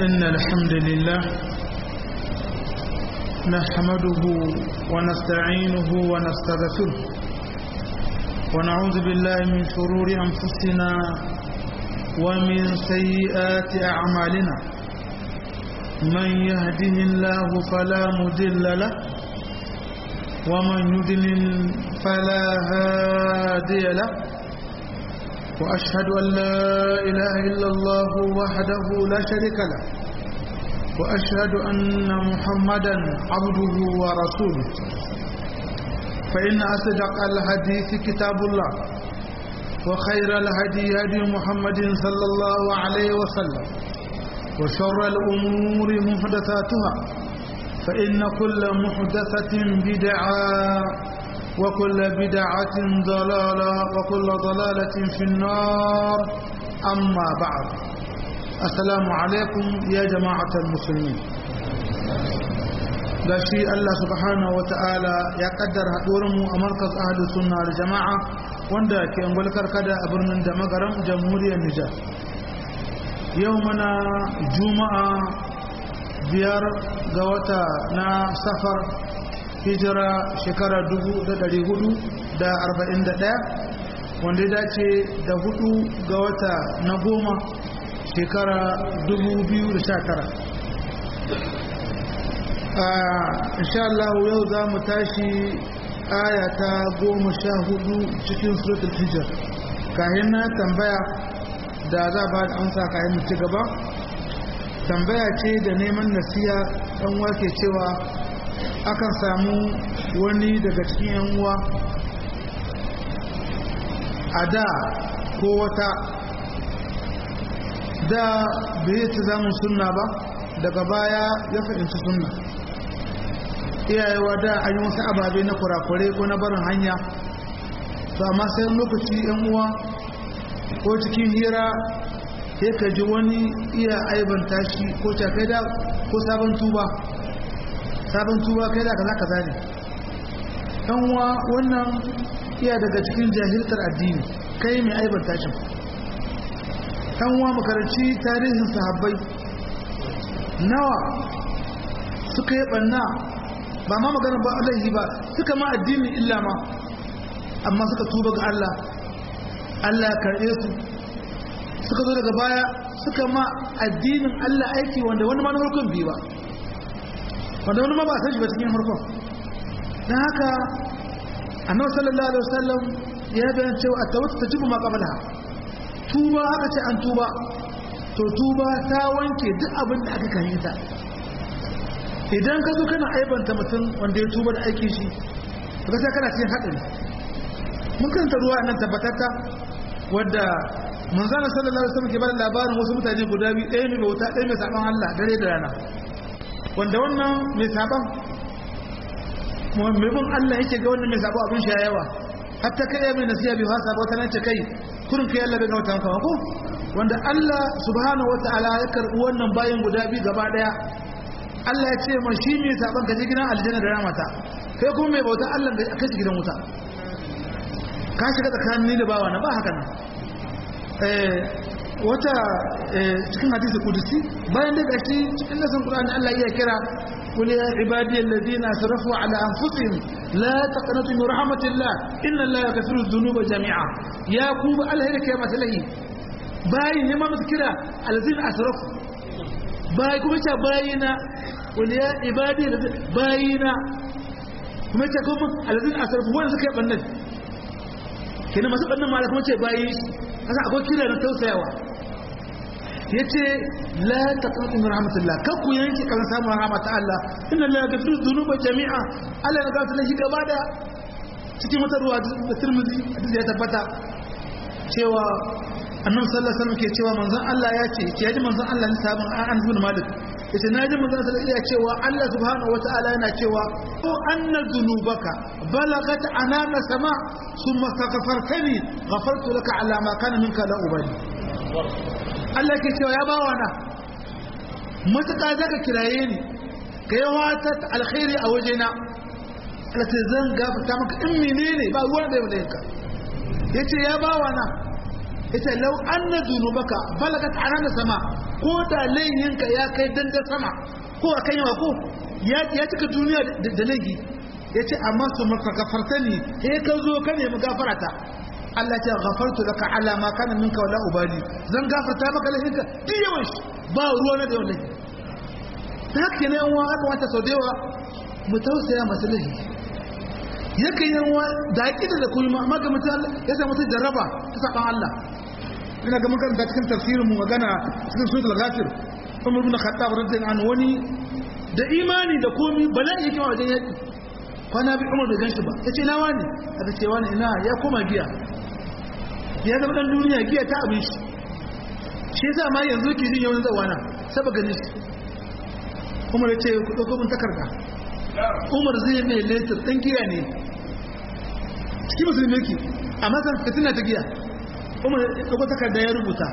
إن الحمد لله نحمده ونستعينه ونستغفره ونعوذ بالله من شرور أنفسنا ومن سيئات أعمالنا من يهده الله فلا مضل له ومن يضلل فلا هادي له وأشهد أن لا إله إلا الله وحده لا شريك له وأشهد أن محمدا عبده ورسوله فإن أصدق الحديث كتاب الله وخير الهدي هدي محمد صلى الله عليه وسلم وشر الأمور محدثاتها فإن كل محدثة بدعة وكل بدعة ضلالة وكل ضلالة في النار أما بعد السلام عليكم يا جماعة المسلمين gashi Allah subhanahu wa ta'ala ya kaddara haɗuwarmu a markas ahadu sunna da jama'a wanda ke angulkar kada a birnin da magaran jamhuriyar Nijar yau mana juma'a biyar ga wata na safar hijira shekara 441 wanda ya dace da hudu ga wata na goma shekara 2019 insha Allah yau za mu tashi aya ta goma sha hudu cikin suratul hijir kayan na tambaya da za ba da amsa kayan mu ci gaba tambaya ce da neman nasiya ɗan wake cewa akan samu wani daga cikin yan uwa a da ko wata da bai ta zamun sunna ba daga baya ya fahimci sunna iyayewa da an yi wasu ababe na kurakure ko na barin hanya to amma sai lokaci yan uwa ko cikin hira sai ka ji wani iya aibanta shi ko cakai da ko sabon tuba sabon tuba kai da kaza kaza ne dan uwa wannan iya daga cikin jahiltar addini kai mai aibanta shi dan uwa makaranci tarihin sahabbai nawa suka yi banna ba ma magana ba alaihi ba suka ma addini illa ma amma suka tuba ga Allah Allah ya karɓe su suka zo daga baya suka ma addinin Allah aiki wanda wani ma na farkon biyu ba wanda wani ma ba san shi ba cikin farkon don haka annabi sallallahu alaihi wasallam ya bayan cewa a tawata ta jibu ma qabla tuba aka ce an tuba to tuba ta wanke duk abin da aka kan ta idan ka zo kana aibanta mutum wanda ya tuba da aiki shi ka sai kana cikin haɗari mun kanta ruwa nan tabbatata wadda manzana sallallahu alaihi wasallam ke bada labarin wasu mutane guda biyu ɗaya mai bauta ɗaya mai saban Allah dare da rana wanda wannan mai saban mai bin Allah yake ga wannan mai sabo abin sha yawa hatta kai mai nasiya bi hasa ba nan ce kai kurin kai Allah bai ga wata kawa ko wanda Allah subhanahu wataala ya karbi wannan bayan guda biyu gaba daya Allah ya ce ma shi mai saban ka je gidan aljanna da ramata kai kuma mai bauta Allah ka je gidan wuta ka shiga tsakanin ni da bawa na ba haka nan wata cikin hadisi kudusi bayan da gashi cikin nasan Qur'ani Allah ya kira قل يا عبادي الذين اسرفوا على انفسهم لا تقنطوا من رحمه الله ان الله يغفر الذنوب جميعا يا كوب الله هيك يا مثلي باي نما مذكرا الذين اسرفوا باي كما تا باينا قل يا عبادي باينا kuma ce kuma alazin asarfu wanda suka yi bannan kenan masu bannan ma kuma ce bayi kasa akwai kira na tausayawa ya ce la ta ƙarfi min rahmatullah kan ku yanke kan samun rahmat Allah inna la yaghfiru dhunuba jami'a Allah ya gafarta shi gaba da cikin wata ruwa da Tirmidhi hadisi ya tabbata cewa Annabi sallallahu alaihi wasallam ke cewa manzon Allah ya ce ke yaji manzon Allah ne sabon an ibn Malik yace naji manzon sallallahu alaihi cewa Allah subhanahu wataala yana cewa ko anna dhunubaka balagat anana sama thumma taghfartani ghafartu laka ala ma kana minka la ubali Allah ke cewa ya bawa na matuƙa zaka kiraye ni ka yi wata alkhairi a wajena Allah ce zan gafarta maka in menene ba ruwan da ya ka ya ce ya bawa na ita lau anna dhunubaka balagat anana sama ko da layyinka ya kai danda sama ko akan yawa ko ya ya cika duniya da laifi yace amma su maka gafartani eh ka zo ka nemi gafarata Allah ya gafartu laka ala ma kana minka wala ubali zan gafarta maka laifinka duk yawan shi ba ruwa na da yawan laifi ta haka ne yan aka wata sau da yawa mu tausaya masu laifi yakan yi wa da aƙida da kuma amma ga mutum ya samu mutum jarraba ta saɓan Allah ina ga mukan da cikin tafsirin mu magana cikin suratul ghafir Umar ibn Khattab radiyallahu anhu wani da imani da komi bala'i yake wajen yaki kwana bi Umar bai ganshi ba yace na wani aka ce wani ina ya koma giya ya zama dan duniya giya ta abin shi shi yasa ma yanzu ke jin yawan zawana saboda ganin shi Umar ya ce ku dauko mun takarda Umar zai mai letter dan giya ne cikin musulmi yake amma san fitina ta giya Umar ya dauko takarda ya rubuta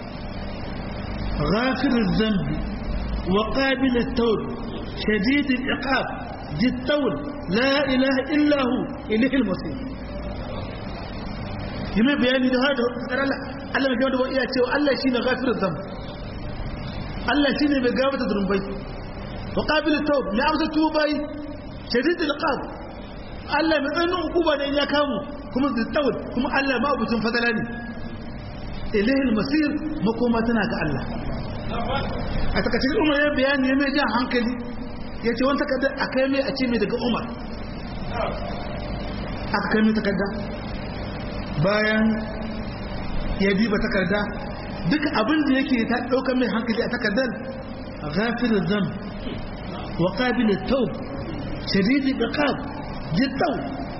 غافر الذنب وقابل التوب شديد العقاب ذي الطول لا إله إلا هو إليه المصير يما بياني ده هذا Allah Allah mai gaba da iya cewa Allah shine ghafirul dhanb Allah shine mai gaba da zurbai wa qabilut tawb mai amsa tubai shadidul iqab Allah mai tsanin hukuma ne ya kamu kuma zai tawul kuma Allah ma abucin fadala ne ilayhi masir makoma tana ga Allah a takaice Umar ya bayani ya mai jan hankali ya ce wani takardar a kai mai a ce mai daga Umar aka kai mai takarda bayan ya diba takarda duk abin da yake ta ɗaukar mai hankali a takardar ghafirin zam wa ƙabilin taub shadidi da ƙab jittau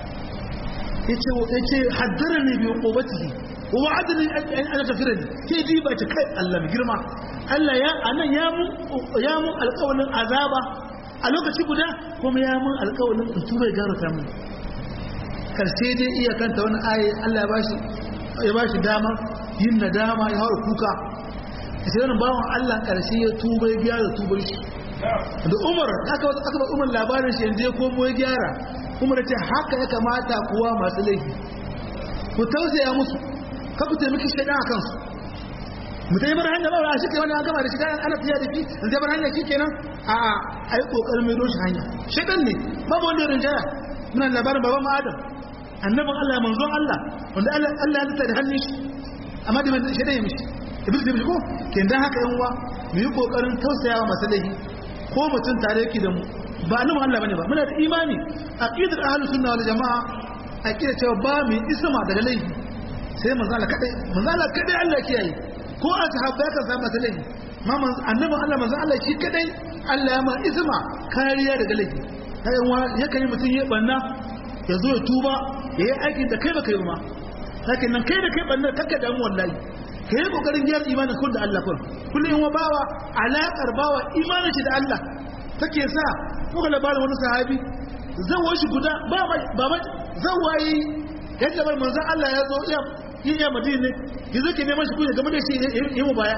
ya ce haddara ne biyu ƙobatihi wa wa'adani an ana tafira ne ke diba ta kai Allah mai girma Allah ya anan ya mun ya mun alƙawarin azaba a lokaci guda kuma ya mun alƙawarin in tura ya garata mun karshe dai iya kanta wani aye Allah ya bashi ya bashi dama yin nadama ya haura kuka sai wani bawan Allah karshe ya tuba ya gyara tubar shi da Umar aka aka ba Umar labarin shi yanzu ya komo ya gyara Umar ya ce haka ya kamata kuwa masu laifi ku tausaya musu ka ku taimaki shaidan a kansu mu ta yi bar hanya ba a shi ke wani an gama da shi kayan ana fiye da shi in zai bar hanya shi kenan a a a yi kokarin mai doshi hanya shaidan ne babu wanda ya rinjaya muna labarin baban mu adam annabin allah manzon allah wanda allah ya lita da hannun shi amma da mai shaidan ya mishi iblis da mishi ko ke dan haka yan uwa mu yi kokarin tausayawa masu laifi ko mutum tare yake da mu ba annabin allah bane ba muna da imani aqidar ahlus sunna wal jamaa aqidar cewa ba mu isma daga laifi sai manzala kadai manzala kadai Allah kiyaye ko a sahabbai kan samu masa laifi ma annabin Allah manzon Allah shi kadai Allah ya ma isma kariya daga laifi kai wa yakan yi mutum ya banna ya zo ya tuba ya yi aikin da kai baka yi ma lakin nan kai da kai banna kakka damu wallahi ka yi kokarin gyara imanin kun da Allah kun kullum wa bawa alaƙar bawa imanin shi da Allah take sa muka labarin wani sahabi zawo shi guda ba ba zawayi yadda bar manzon Allah ya zo iya yin ya madina ya zo ke neman shi kunya game da shi yi mu baya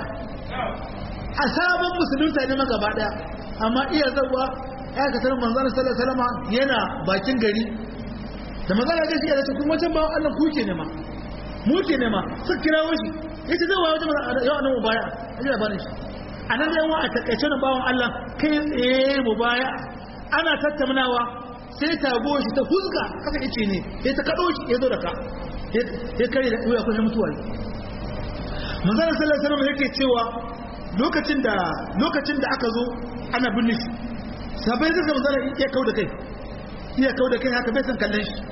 a sabon musulunta ne maka ba daya amma iya zawa ya ka sanar manzon sallallahu alaihi wasallam yana bakin gari da manzon ya ce ya ce kuma can bawan Allah kuke ne ma mu ke ne ma suka kirawo shi yace zai wayo jama'a yau nan mu baya aje da bani shi anan da yawa a takaice na bawan Allah kai tsaye mu baya ana tattaunawa sai tago shi ta huzga kasa ice ne sai ta kado shi ya zo da ka ya kare da wuya kusa mutuwa ne manzana sallallahu alaihi wasallam yake cewa lokacin da lokacin da aka zo ana binne shi sabai da manzana ya kau da kai iya kau da kai haka bai san kallon shi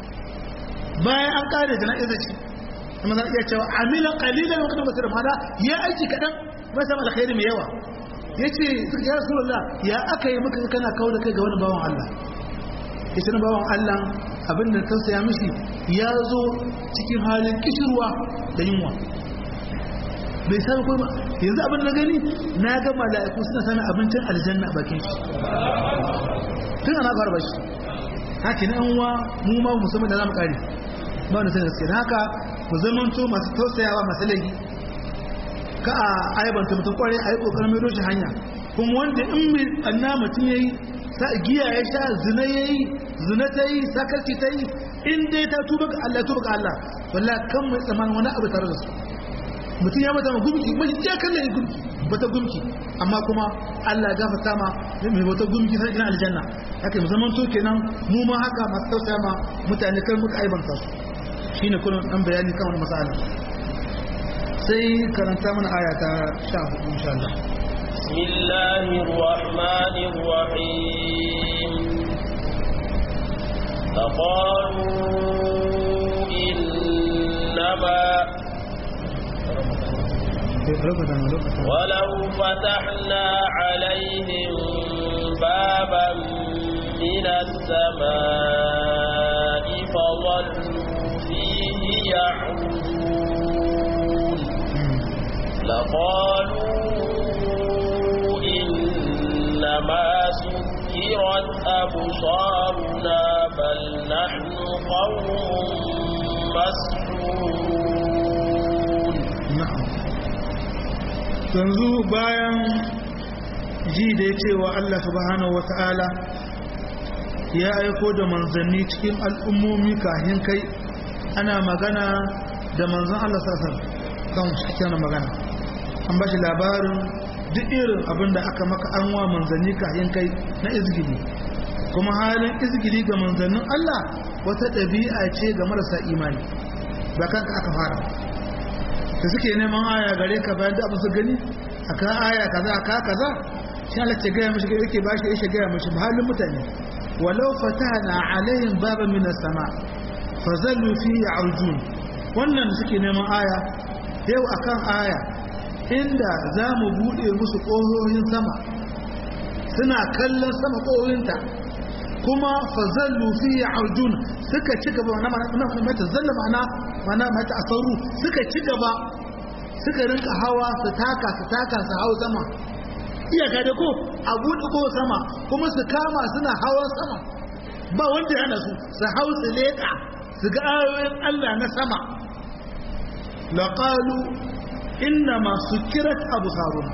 bayan an kare jana'izar shi manzana iya cewa amila qalilan wa kana basira mala ya aiki kadan bai samu alkhairi mai yawa yace ya rasulullah ya aka yi maka kana kau da kai ga wani bawan Allah ita na bawan Allah abinda tausaya mishi ya zo cikin halin kishirwa da yunwa bai sami kuma yanzu abin na gani na ga mala'iku suna sami abincin aljanna a bakin shi tun ana fara bashi haka na yanwa mu ma musamman da za mu kare ba wani sanin gaske haka ku zamanto masu tausayawa masu laifi ka a aibanta mutum kwarai a yi kokarin mai roshi hanya kuma wanda in mai anna mutum ya yi giya ya sha zina ya yi zina ta yi sakarci ta yi in dai ta tuba ga Allah tuba ga Allah wallah kan mai tsaman wani abu tare da su mutum ya mata ma gumki mai ya kalle gumki bata gumki amma kuma Allah ya gafarta ma mai bata gumki sai ina aljanna haka mu zaman to kenan mu ma haka masu tausaya ma mutane kan muka aibanta su shine kullun dan bayani kan wannan masala sai karanta mana aya ta 14 insha Allah bismillahir rahmanir rahim فقالوا إنما ولو فتحنا عليهم بابا من السماء فظلوا فيه يعرجون لقالوا إنما سكرت أبصارنا بل نحن قوم مسحورون na'am yanzu bayan ji da ya cewa Allah subhanahu wata'ala ya aiko da manzanni cikin al'ummomi kahin kai ana magana da manzan Allah sassan kan cikin magana an ba shi labarin duk irin abin da aka maka an wa manzanni kahin kai na izgili kuma halin izgili ga manzannin Allah wata ɗabi'a ce ga marasa imani ba kanka aka fara da suke neman aya gare ka bayan da abin su gani a kan aya kaza a ka kaza shi Allah ce gaya mishi yake ba shi yake gaya mishi halin mutane walau fatana alaihim baba min sama fazallu fi arjun wannan da suke neman aya yau akan aya inda za mu bude musu ƙohohin sama suna kallon sama ƙohohinta kuma fazallu fi arjun suka ci gaba na mata zalla ma'ana mana mata asaru suka ci gaba suka rinka hawa su taka su taka su hau sama iyaka da ko a buɗe ko sama kuma su kama suna hawan sama ba wanda yana su su hau su leƙa su ga ayoyin Allah na sama laqalu inna ma sukirat absarun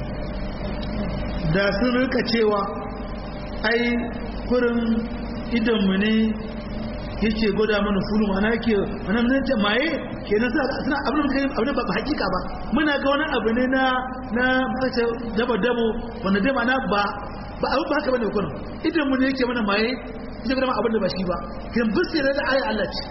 da sun rika cewa ai kurin idanmu ne yake gwada mana fulu mana yake wannan nan jamaye kenan suna suna abin da kai abin ba hakika ba muna ga wani abu ne na na kace dabo dabo wanda dai mana ba ba abu ba haka bane kurin idan mu ne yake mana maye yake gwada mana abin da ba shi ba kin bisira da ayi Allah ce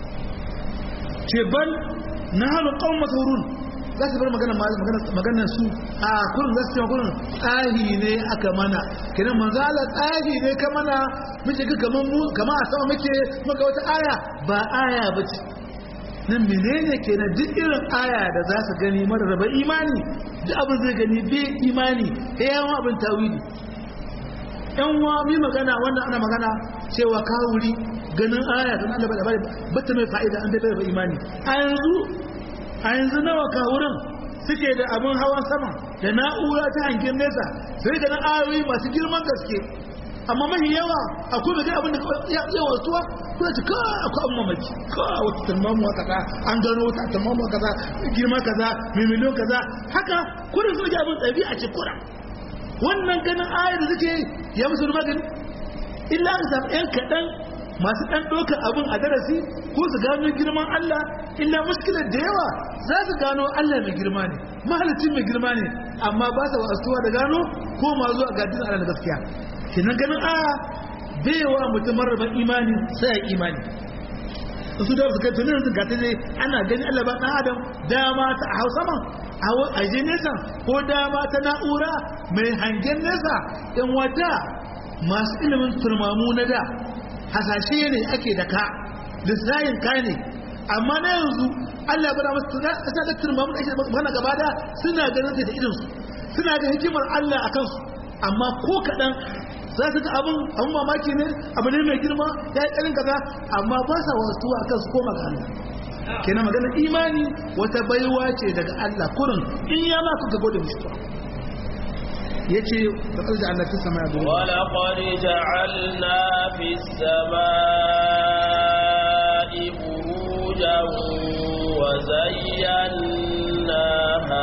ce ban na halu qaum masrurun za su bar magana magana su a kurin za su ce kurin tsahi ne aka mana kenan manzo Allah tsahi ne ka mana muke ga kaman mu kama a sama muke muka wata aya ba aya bace nan menene kenan duk irin aya da za su gani mara raba imani duk abin zai gani bai imani sai yawan abin tawili yan wa mi magana wannan ana magana cewa kawuri ganin aya don Allah ba bata mai fa'ida an bai bai imani a yanzu a yanzu nawa kawurin suke da abin hawan sama da na'ura ta hangen nesa sai da na ayoyi masu girman gaske amma mahi yawa akwai mai abin da ya yawa tuwa kuna ci ka akwai abin mamaki ka wata talmamuwa kaza an gano wata talmamuwa kaza girma kaza mai miliyon kaza haka kudin sun abin tsabi a cikura wannan ganin ayar da suke ya musu magani illa ka samu yan kaɗan masu ɗan ɗaukar abin a darasi ko su gano girman Allah illa muskilar da yawa za su gano Allah mai girma ne mahalicin mai girma ne amma ba sa wasuwa da gano ko ma zuwa gadin Allah da gaskiya kenan ganin a baiwa mutum marraban imani sai ya imani su da su kai tunan su gata ne ana gani Allah ba ɗan adam dama ta a hausa man a je nesa ko dama ta na'ura mai hangen nesa yan wata masu ilimin turmamu na da hasashe ne ake da ka lissayin ka ne amma na yanzu Allah bada masu ta da turmamu da ake magana gaba da suna ganin ta da idinsu suna da hikimar Allah a kansu amma ko kaɗan za su ga abin abin mamaki ne abu ne mai girma ya yi ƙarin kaza amma ba sa wasu a kansu koma ga Allah kenan magana imani wata baiwa ce daga Allah kurin in ya ma kuka gode mishi yace da kalda Allah fi sama ya wa laqad ja'alna fi samai burujan wa zayyanaha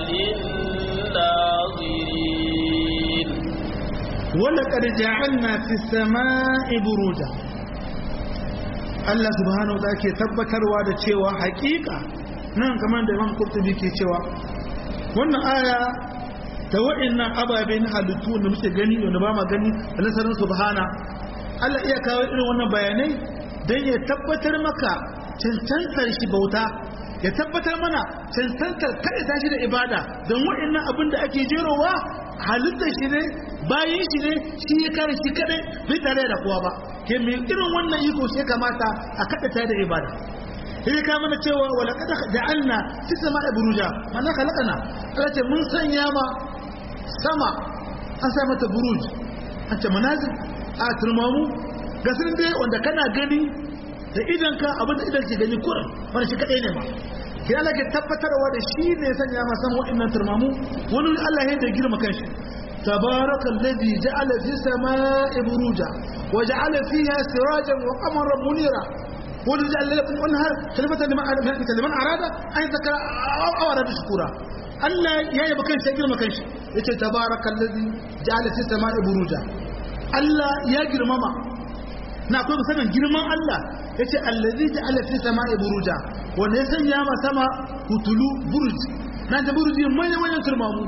lin-nazirin wa laqad ja'alna fi samai burujan Allah subhanahu wa ta'ala ke tabbatarwa da cewa hakika nan kamar da imam kurtubi ke cewa wannan aya ta wa'annan ababe na halittu da muke gani wanda ba ma gani da nasarar subhana Allah iya kawo irin wannan bayanai don ya tabbatar maka cancantar shi bauta ya tabbatar mana cancantar kada tashi da ibada don wa'annan abin da ake jerowa halittar shi ne bayan shi ne shi ya kare shi kadai bai tare da kowa ba ke mai irin wannan iko shi kamata a kada ta da ibada sai ka mana cewa wala kada ja'alna fi sama'i buruja mana khalaqana Allah ce mun sanya ma sama an sa mata buruj an ce manazil a turmamu ga sun dai wanda kana gani da idan ka abin da idan ke gani kurin wani shi kadai ne ma ke Allah ke tabbatarwa da shi ne ya sanya ma sama wa'annan turmamu wani Allah ya da girma kanshi تبارك الذي جعل في السماء بروجا وجعل فيها سراجا وقمرا منيرا ولجعل لكم انهار خليفة لمن أراد أن يذكر أو أراد شكورا Allah ya yi bakan sai girma kanshi yace tabarakallazi ja'ala fis sama'i buruja Allah ya girmama na akwai musamman girman Allah yace allazi ja'ala fis sama'i buruja wanda ya sanya ma sama hutulu buruj na da buruji manyan manyan turmamu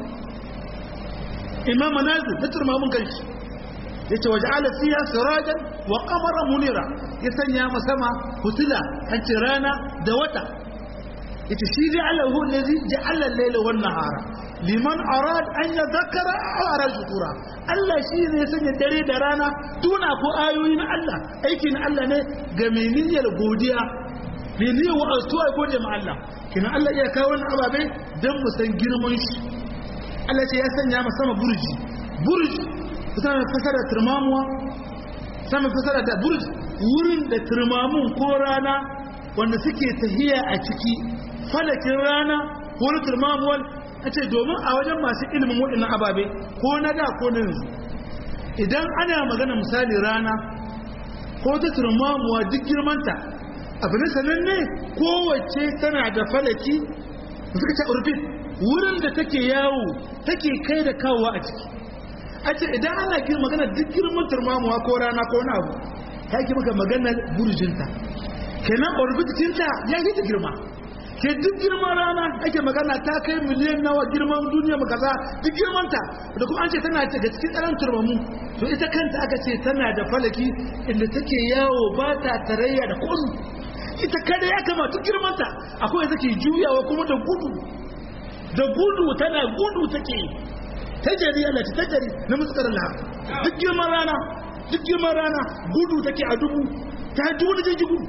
imam manazil da turmamun kanshi yace waja'ala fiha sirajan wa qamaran munira ya sanya ma sama hutula an ce rana da wata yace shi ja'alahu allazi ja'ala al-layla wan nahara liman arad an yadhakkara aw arad shukura Allah shi ne ya sanya dare da rana tuna ko ayoyi na Allah aiki na Allah ne ga mai niyyar godiya mai niyyar wa'azuwa gode ma Allah kina Allah iya kawo wannan ababe dan mu san girman shi Allah ce ya sanya ma sama burji burji sama fasara turmamuwa sama fasara da burji wurin da turmamun ko rana wanda suke tahiya a ciki falakin rana ko na turmamuwar a ce domin a wajen masu ilimin waɗannan ababe ko na da ko na yanzu idan ana magana misali rana ko ta turmamuwa duk girmanta abu ne sananne kowace tana da falaki suka ce urbin wurin da take yawo take kai da kawowa a ciki a ce idan ana girma magana duk girman turmamuwa ko rana ko na abu ta ki maka magana burjinta kenan orbitinta ya yi ta girma ke duk girman rana ake magana ta kai miliyan nawa girman duniya maka za duk girmanta da kuma an ce tana daga cikin tsaron turmamu to ita kanta aka ce tana da falaki inda take yawo ba ta tarayya da komi ita kada ya kama duk girmanta akwai take juyawa kuma da gudu da gudu tana gudu take tajari Allah ta tajari na muskar Allah duk girman rana duk girman rana gudu take a dubu ta dubu da jirgin gudu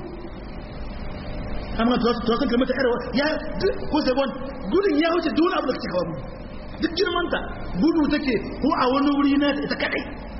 amma to to kan mata yarwa ya ko sai gon gudun ya wuce duk abu da kake hawa duk girman ta gudu take ko a wani wuri na ita kadai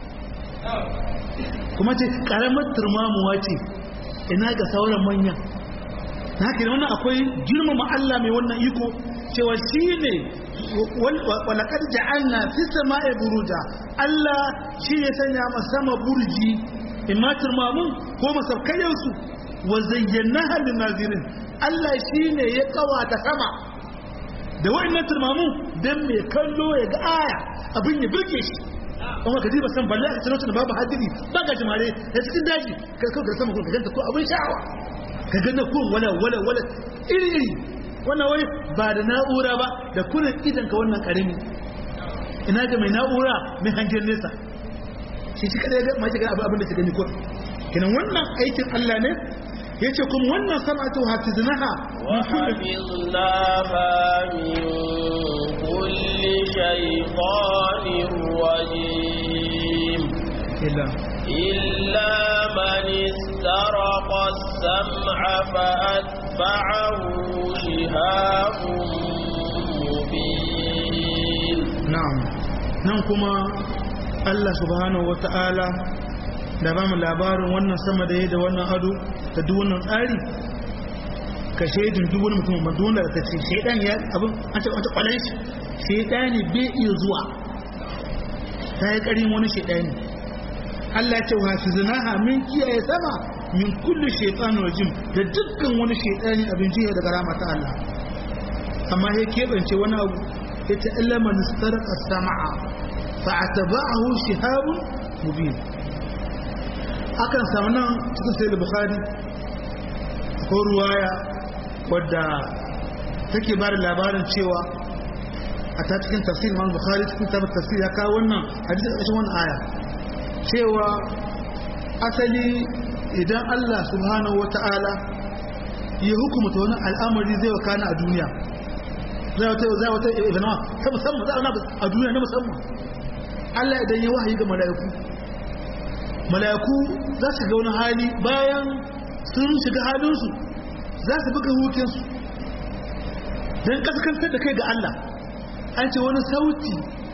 kuma ce karamar turmamuwa ce ina ga sauran manya na haka wannan akwai girmama Allah mai wannan iko cewa shi ne walakar ja'alna fi sama'i buruja Allah shi ya sanya ma sama burji imma turmamun ko masaukayensu wa zayyanaha lin nazirin Allah shi ne ya kawata sama da wa'annan turmamun dan mai kallo ya ga aya abin ya burge shi kuma ka ba san balle a cikin babu hadiri ba ga jimare da cikin daji ka kawo sama ko ka ganta ko abin sha'awa ka ganta ko wala wala wala iri iri wannan wani ba da na'ura ba da kunan idan ka wannan karami ina ga mai na'ura mai hangen nesa shi shi kada ya ma shiga abin da ta gani ko kenan wannan aikin Allah ne ya ce kuma wannan sana'atu hafiznaha وحفظناها من كل شيطان رجيم illa إلا من استرق السمع فأتبعه شهاب مبين na'am nan kuma Allah subhanahu wata'ala da ba mu labarin wannan sama da ya da wannan ado da duk wannan tsari ka shaidin duk wani mutum ma dole ka ce shaidan ya abin an ce wata kwalan shi shaidani bai iya zuwa ta yi karin wani shaidani Allah ce wa hafizinaha min kiyaye sama min kulli shaytanir rajim da dukkan wani shaidani abin jiya daga rama ta Allah amma ya keɓance wani abu ya ta illa man istarqa sama'a fa atba'ahu shihabun mubin akan samu nan cikin sai da bukhari ko ruwaya wadda take ba da labarin cewa a ta cikin tafsir Imam Bukhari cikin tabbata tafsir ya kawo wannan hadisi a cikin wannan aya cewa asali idan Allah subhanahu wata'ala ya hukumta wani al'amari zai wakana a duniya zai wata zai wata ibana ta musamman za a a duniya na musamman Allah idan ya wahayi ga mala'iku mala'iku za su ga wani hali bayan sun shiga halinsu za su buga hukinsu don kaskantar da kai ga Allah an ce wani sauti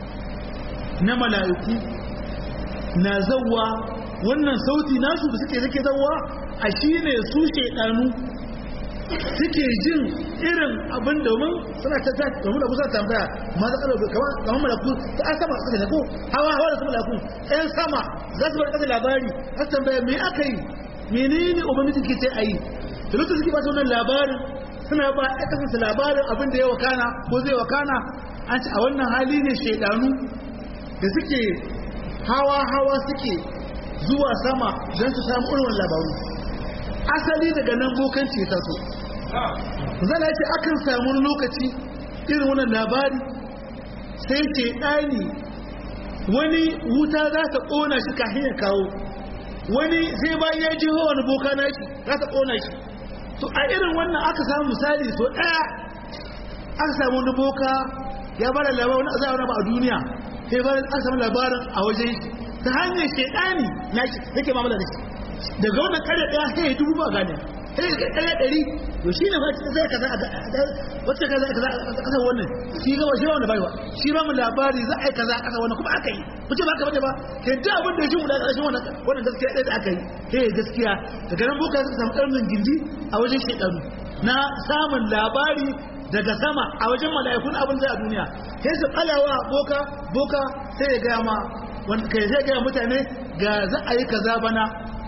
na mala'iku na zauwa wannan sauti nasu da suke suke zauwa a shi ne su shaidanu suke jin irin abin domin suna ta ta domin da kusa tambaya ma za ka kamar malaku ta an sama suka ko hawa hawa da su malaku ɗayan sama za su bar ƙasa labari za su tambaya me aka yi menene ubangiji ke ce a yi da lokacin suke ba su wannan labarin suna ba ya kasance labarin abin da ya wakana ko zai wakana an ce a wannan hali ne shaidanu da suke hawa hawa suke zuwa sama don su samu irin labaru asali daga nan bokanci ya taso zala ce akan samu lokaci irin wannan labari sai ce ɗani wani wuta za ta ƙona shi kafin ya kawo wani sai bayan ya ji wani boka na shi za ta ƙona shi to a irin wannan aka samu misali so ɗaya aka samu wani boka ya bada labarin wani azaba ba a duniya sai bayan aka samu labarin a wajen shi ta hanyar shaidani na shi yake mamala da shi daga wannan kare ɗaya sai ya dubu ba gane sai ya kare ɗari to shi ne wacce zai kaza wacce kaza kaza a ƙasar wannan shi ga shi ba wanda baiwa shi ba mu labari za a yi kaza a ƙasar wannan kuma aka yi ku ce ba ka bane ba sai duk abin da ya shi mu da ƙarshen wannan wannan gaskiya ɗaya da aka yi sai gaskiya daga nan boka suka samu ƙarnin gindi a wajen shaidanu na samun labari daga sama a wajen mala'ikun abin zai a duniya sai su ɓalawa boka boka sai ya gaya ma kai zai gaya mutane ga za a yi kaza bana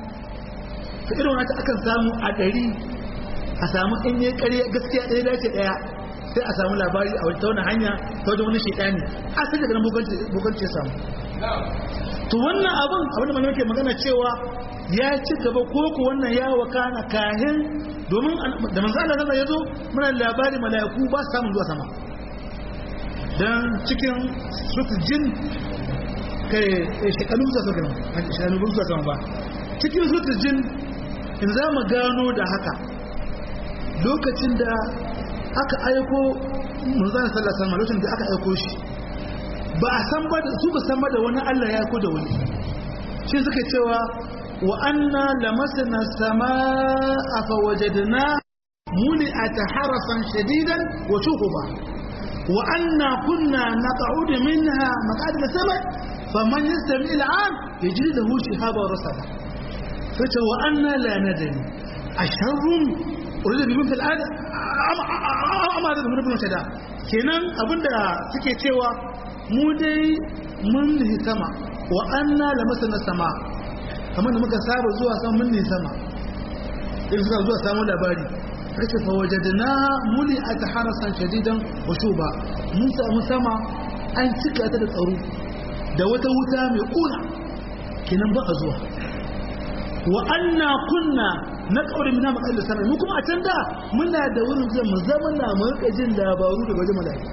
ta irin wata akan samu a ɗari a samu in yi ƙarya gaskiya ɗaya dace ɗaya sai a samu labari a wata wani hanya ta wajen wani shaidani a sai daga nan bukanci ya samu to wannan abin abin da malamai ke magana cewa ya ci gaba ko ku wannan ya wakana kahin domin da manzo Allah zama yazo muna labari malaiku ba su samu zuwa sama dan cikin suratul jin kai shekaru zuwa sama shekaru zuwa sama ba cikin suratul jin in za mu gano da haka lokacin da aka aiko manzo Allah sallallahu alaihi wasallam lokacin da aka aiko shi ba a san ba su ba san ba da wani Allah ya aiko da wani shi suka cewa وأنا لمسنا السماء فوجدنا ملئت حرسا شديدا وشهبا وأنا كنا نقعد منها مقعد السماء فمن يستمع الآن يجد له شهابا رصدا فتى وأنا لا ندري أشر أريد بمن في الآن أما هذا من ابن شدا kenan abinda suke cewa mu dai mun nihi sama wa anna lamasana sama kamar da muka saba zuwa sama mun ne sama in suka zuwa samu labari kace fa wajadna muli ataharasan shadidan wa shuba mun samu sama an cika ta da tsaro da wata wuta mai kuna kenan ba a zuwa wa anna kunna na kaure mina makalla sama mu kuma a can da muna da wurin zai mu zama na mu rika jin labaru daga wajen mala'ika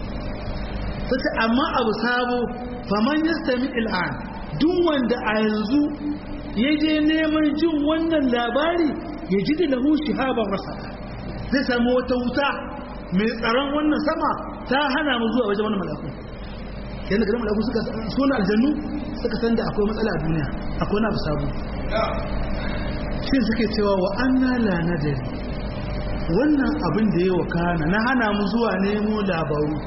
sai amma abu sabo faman yastami al'an duk wanda a yanzu ya je neman jin wannan labari ya ji da lahu shihaban rasa zai samu wata wuta mai tsaron wannan sama ta hana mu zuwa wajen wani malaku yadda garin malaku suka suna aljannu suka san da akwai matsala a duniya akwai na abu sabu shi suke cewa wa anna la nadari wannan abin da ya wakana na hana mu zuwa nemo labaru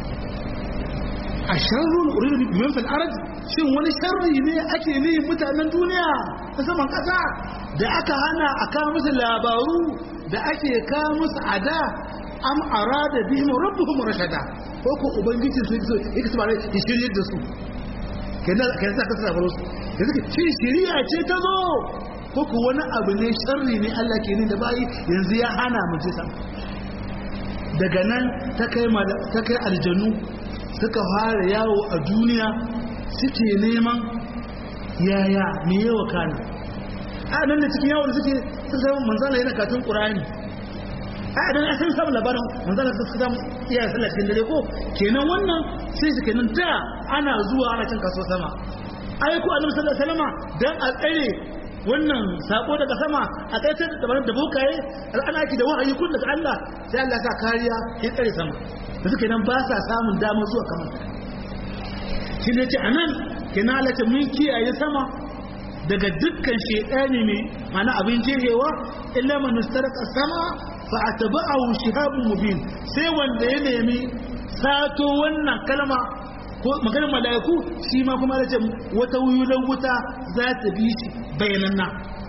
a sharrun uridu biman fil ardi shin wani sharri ne ake ne mutanen duniya ta saman kasa da aka hana a kawo musu labaru da ake kawo musu ada am arada bihim rabbuhum rashada ko ko ubangiji su yake yake su bare ya shirye da su kenan kenan sa kasa labaru su yanzu shi shiriya ce ta zo ko ko wani abu ne sharri ne Allah ke ni da bayi yanzu ya hana mu ji daga nan ta kai ta kai aljannu suka fara yawo a duniya suke neman yaya me yawa kana a nan da cikin yawon suke sun zama manzana yana katin ƙurani a idan an san samun labarin manzon Allah suka samu iya sallah cikin dare ko kenan wannan sai su kenan da ana zuwa ana cin kaso sama ai ko annabi sallallahu alaihi wasallam dan a tsare wannan sako daga sama a tsaitar da bayan da bokaye ana ake da wahayi kun daga Allah sai Allah ya sa kariya ya tsare sama da suke nan ba sa samun damar zuwa kamar shi ne ce anan kenan Allah ce mun kiyaye sama daga dukkan shedani mai mana abin jehewa illa man istaraka sama fa atba'ahu shihabun mubin sai wanda ya nemi sato wannan kalma ko maganar mala'iku shi ma kuma da ce wata wuyulan wuta za ta bi shi bayananna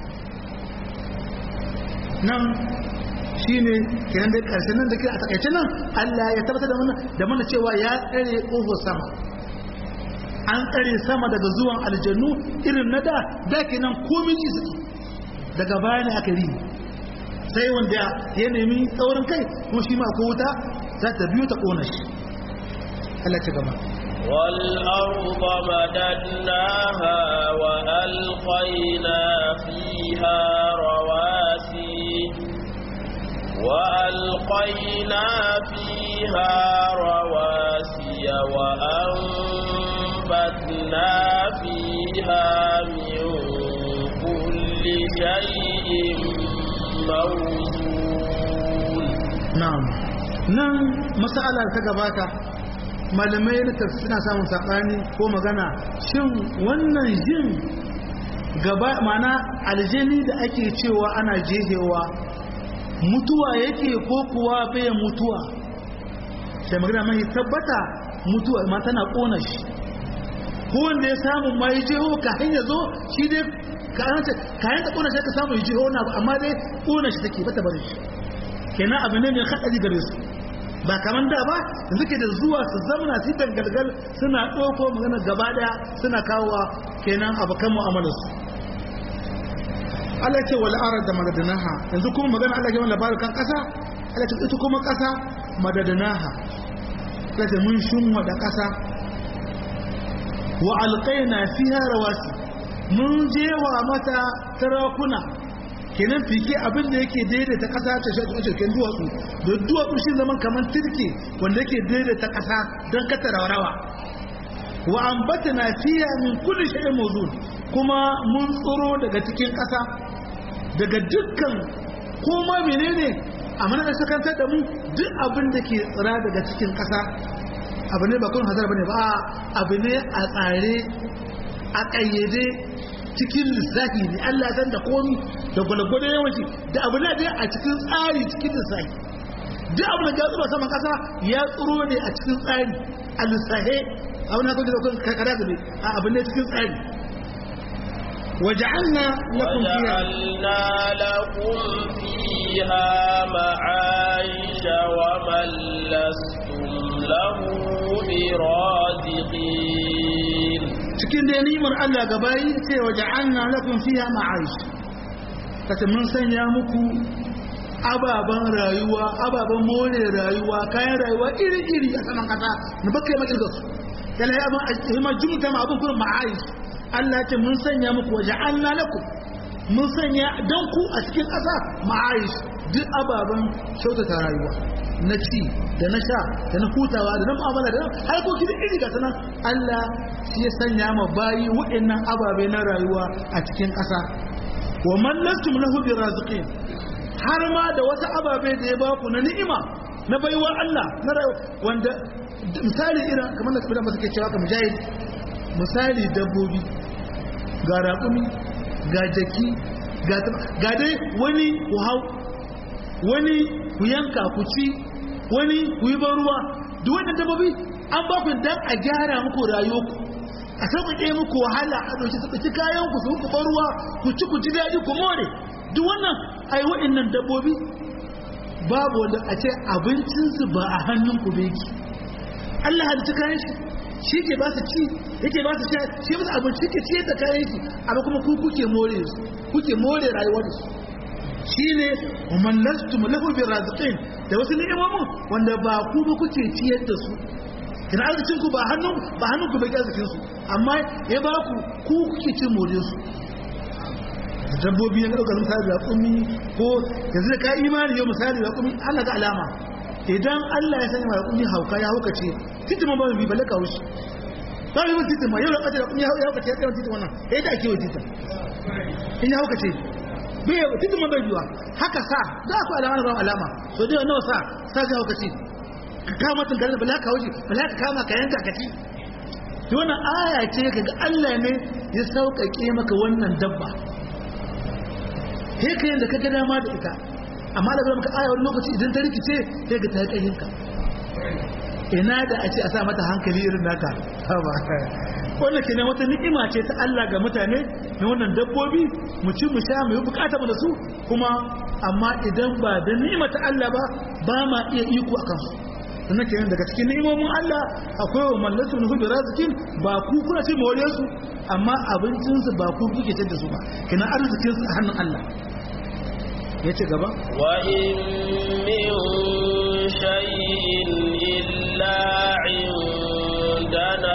nan shi ne kenan da karshen nan da ke a takaice nan Allah ya tabbatar da mana da mana cewa ya tsare ƙofar sama an tsare sama daga zuwan aljannu irin na da da kenan komin ji suke daga baya ne aka rini sai wanda ya nemi tsaurin kai kuma shi ma ko wuta za ta biyo ta ƙona shi Allah ta gaba والأرض مددناها وألقينا فيها رواسي وألقينا فيها رواسي وأنبتنا فيها من كل شيء موزون نعم نعم مسألة تقباتا malamai na suna samun saɓani ko magana shin wannan jin gaba mana aljani da ake cewa ana jehewa mutuwa yake ko kuwa bai mutuwa sai magana mai tabbata mutuwa ma tana ƙona shi ko wanda ya samu ma yi jeho kafin ya zo shi dai kayan ta ƙona shi ka samu yi jeho na amma dai ƙona shi take bata bari shi kenan abu ne mai haɗari gare su ba kamar da ba yanzu ke da zuwa su zamana su dangalgal suna ɗauko magana gaba ɗaya suna kawowa kenan abokan mu'amalarsu Allah ce wal arad da madadanaha yanzu kuma magana Allah ke wani labarin kan ƙasa Allah ce ita kuma ƙasa madadanaha Allah ce mun shunwa da ƙasa wa alqaina fiha rawasi mun jewa mata tarakuna kenan fike abin da yake daidaita ƙasa ta shi cikin duwatsu da duwatsu shi zaman kamar tirke wanda yake daidaita ƙasa don kata rawa wa ambatana fiya min kulli shay'in mawzun kuma mun tsoro daga cikin ƙasa daga dukkan koma menene a mana da sakantar da mu duk abin da ke tsira daga cikin ƙasa abu ne ba kun hazar bane ba abu ne a tsare a ƙayyade cikin lissafi ne Allah san da komi da gwalgwado yawanci da abu na dai a cikin tsari cikin lissafi duk abu da ya tsoro saman kasa ya tsoro ne a cikin tsari a lissafe abu na kwanci da kwan kakara gabe a abu ne cikin tsari وجعلنا لكم فيها وجعلنا لكم فيها معايش ومن لستم له برازقين cikin da nimar Allah gabayi ce wa ja'alna lakum fiha ma'aish kace mun sanya muku ababan rayuwa ababan more rayuwa kayan rayuwa iri-iri a saman kasa na bakai makirga su yana ya abin ma jumta ma abin kuma ma'aish Allah ce mun sanya muku wa ja'alna lakum mun sanya dan ku a cikin kasa ma'aish duk ababan kyautata rayuwa na ci da na sha da na hutawa da na mu'amala da harkoki da iri ga sanan Allah shi ya sanya ma bayi waɗannan ababe na rayuwa a cikin ƙasa wa man lastum lahu biraziqin har ma da wata ababe da ya baku na ni'ima na baiwa Allah na wanda misali irin kamar da kuma suke cewa kamar mujahid misali dabbobi ga raƙumi ga jaki ga dai wani ku hau wani ku yanka ku ci wani ku yi ban ruwa duk wannan dabbobi an ba ku dan a gyara muku rayuwarku a sauƙaƙe muku wahala a ɗauki su ɗauki kayan ku su ku ban ruwa ku ci ku ji daɗi ku more duk wannan ai wa'annan dabbobi babu wanda a ce abincinsu ba a hannun ku bai ki Allah halitta kayan shi shi ke ba su ci yake ba su sha shi musu abinci ke ciyar da kayan shi amma kuma ku kuke more su kuke more rayuwar su shine man lastum lahu bi raziqin da wasu ni'imomin wanda ba ku ba kuke ciyar da su kina arzikin ku ba hannun ba hannun ku bai arzikin su amma ya ba ku ku kuke cin more su da dabbobi ya ɗaukar misali da kumi ko yanzu da ka imani yau misali da kumi Allah ga alama idan Allah ya sanya da kumi hauka ya hauka ce titi ma ba mu bi balle ka wuce ba mu titi ma yau da kace da kumi ya hauka ce ya tsaya titi wannan eh da ake wa titi in ya hauka ce bai titi ma bai biwa haka sa da ku alama da ba alama so dai nawa sa sa ga hauka ce ka kama tun garin bala ka wuce bala ka kama ka yanka ka ci to wannan aya ce kaga Allah ne ya sauƙaƙe maka wannan dabba sai ka yanda ka ga dama da ita amma da maka aya wani lokaci idan ta rikice sai ga ta yi ƙayinka ina da a ce a sa mata hankali irin naka ba wannan kenan wata ni'ima ce ta Allah ga mutane na wannan dabbobi mu ci mu sha mu yi bukata mu da su kuma amma idan ba da ni'ima ta Allah ba ba ma iya iko akan su sannan kenan daga cikin ni'imomin Allah akwai wa mallatu nuhu bi razikin ba ku kuna ce mawale su amma abincin su ba ku kuke da su ba kenan arzikin su a hannun Allah yace gaba wa in min shay'in illa 'indana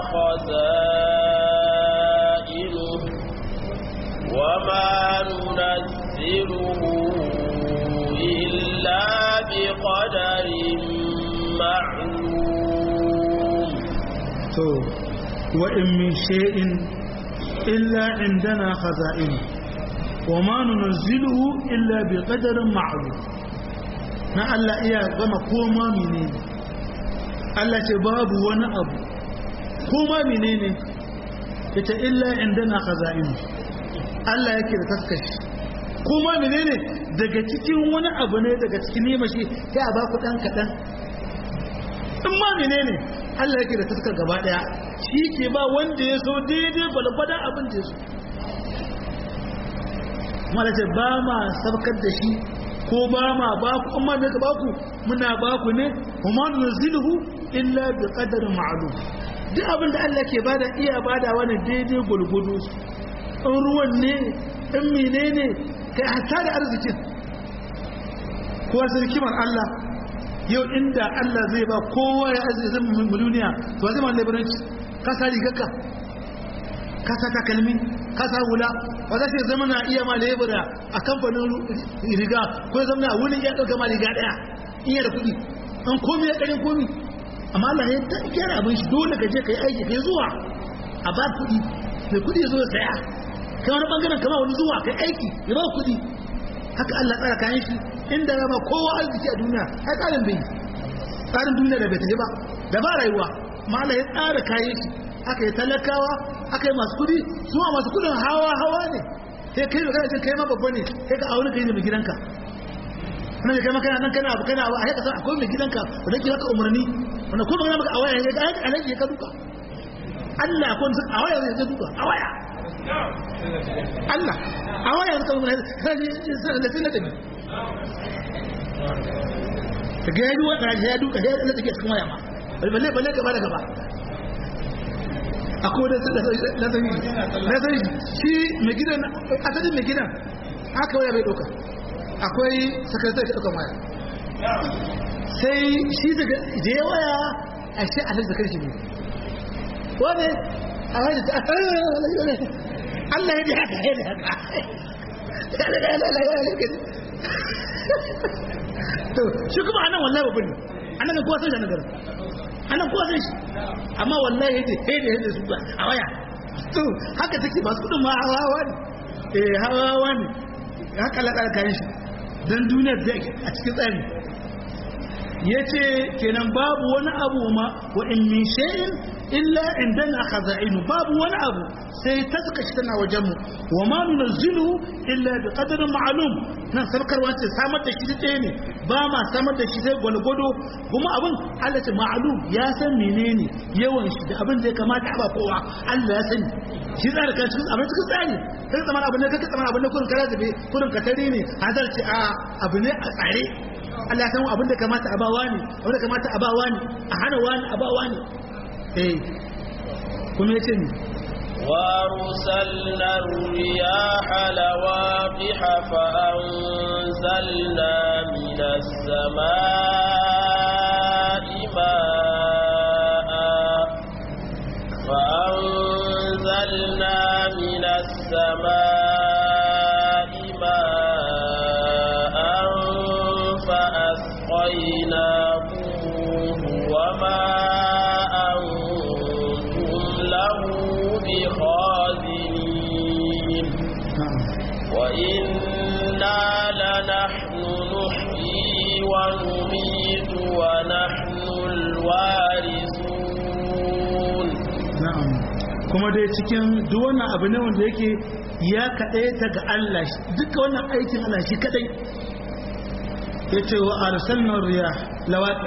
khazainuhu wa ma nunazziluhu illa biqadarin معلوم تو وإن من شيء إلا عندنا خزائنه وما ننزله إلا بقدر معلوم na Allah iya gama koma menene Allah ce babu wani abu koma menene ita illa indana khaza'inu Allah yake da taskashi koma menene daga cikin wani abu ne daga cikin nema shi sai a baku dan kadan in ma menene Allah yake da taskar gaba daya shi ke ba wanda ya so daidai balgwada abin da ya so malace ba ma sabkar da shi ko ba ma ba ku amma me ka ba ku muna ba ku ne kuma nuzilhu illa bi qadarin ma'lum duk abin da Allah ke bada iya bada wani daidai gulgudu in ruwan ne in menene kai hatta da arzikin kowa sarkimar Allah yau inda Allah zai ba kowa ya arziki zan duniya to zai ma labaranci ka sa rigarka ka sa takalmi ka sa hula ba za ce zama na iya ma lebura a kamfanin riga ko ya zama wurin ya ɗauka ma riga ɗaya in da kuɗi an komi ya ƙarin komi amma Allah ya ta gyara abin shi dole ka je ka yi aiki ka yi zuwa a ba kuɗi mai kuɗi ya zo ya saya kai wani ɓangaren kama wani zuwa ka yi aiki ya ba kuɗi haka Allah tsara kayan shi inda ya ba kowa arziki a duniya ai tsarin bai tsarin duniya da bai tafi ba da ba rayuwa ma Allah ya tsara kayan shi aka yi talakawa aka yi masu kudi su ma masu kudin hawa hawa ne sai kai magana ce kai ma babba ne sai ka aure kai da mai gidanka nan kai makana nan kana abu kana abu a haka san akwai mai gidanka wanda ke baka umarni wanda ko magana maka a waya ya ga alaji ya ka duka Allah akwai wanda a waya ya duka a waya Allah a waya ya ka duka sai da sai da ni ta ga ya duka ya duka ya da take cikin waya ma balle balle gaba da gaba akwai da na sani na sani shi mai gidan asalin mai gidan haka waya bai ɗauka akwai sakaratar ta ɗaukan waya sai shi daga da ya waya a shi alhaji zakar shi ne wane a wani ta Allah ya ji haka ya ji haka to shi kuma anan wallahi babin anan kowa sai da nagarin anan kowa sai shi amma wallahi yace he da yadda su ba a waya to haka take ba su kudin ma hawa ne eh hawa ne haka ladar kayan shi dan duniyar da a cikin tsari yace kenan babu wani abu ma wa in min shay'in illa indana khaza'inu babu wani abu sai taska shi tana wajen mu wa ma nunzilu illa bi qadarin ma'lum nan sarkarwa ce samar da shi ɗaya ne ba ma samar da shi sai gwalgwado kuma abin Allah ce ma'lum ya san menene yawan shi da abin da ya kamata a ba kowa Allah ya sani shi tsara kan cikin abin cikin tsari kai tsamana abin ne kai tsamana abin ne kurin kara zabe kurin katari ne hazar ce a abu ne a tsare Allah ya san abin da kamata a ba wani abin da kamata a ba wani a hana wani a ba wani eh kuma yace ni وارسلنا الرياح لواقح فأنزلنا من السماء ماء فأنزلنا من السماء kuma dai cikin duk wannan abu ne wanda yake ya kaɗai ta ga Allah duka wannan aikin Allah shi kaɗai ya ce wa arsalnar riya lawaƙi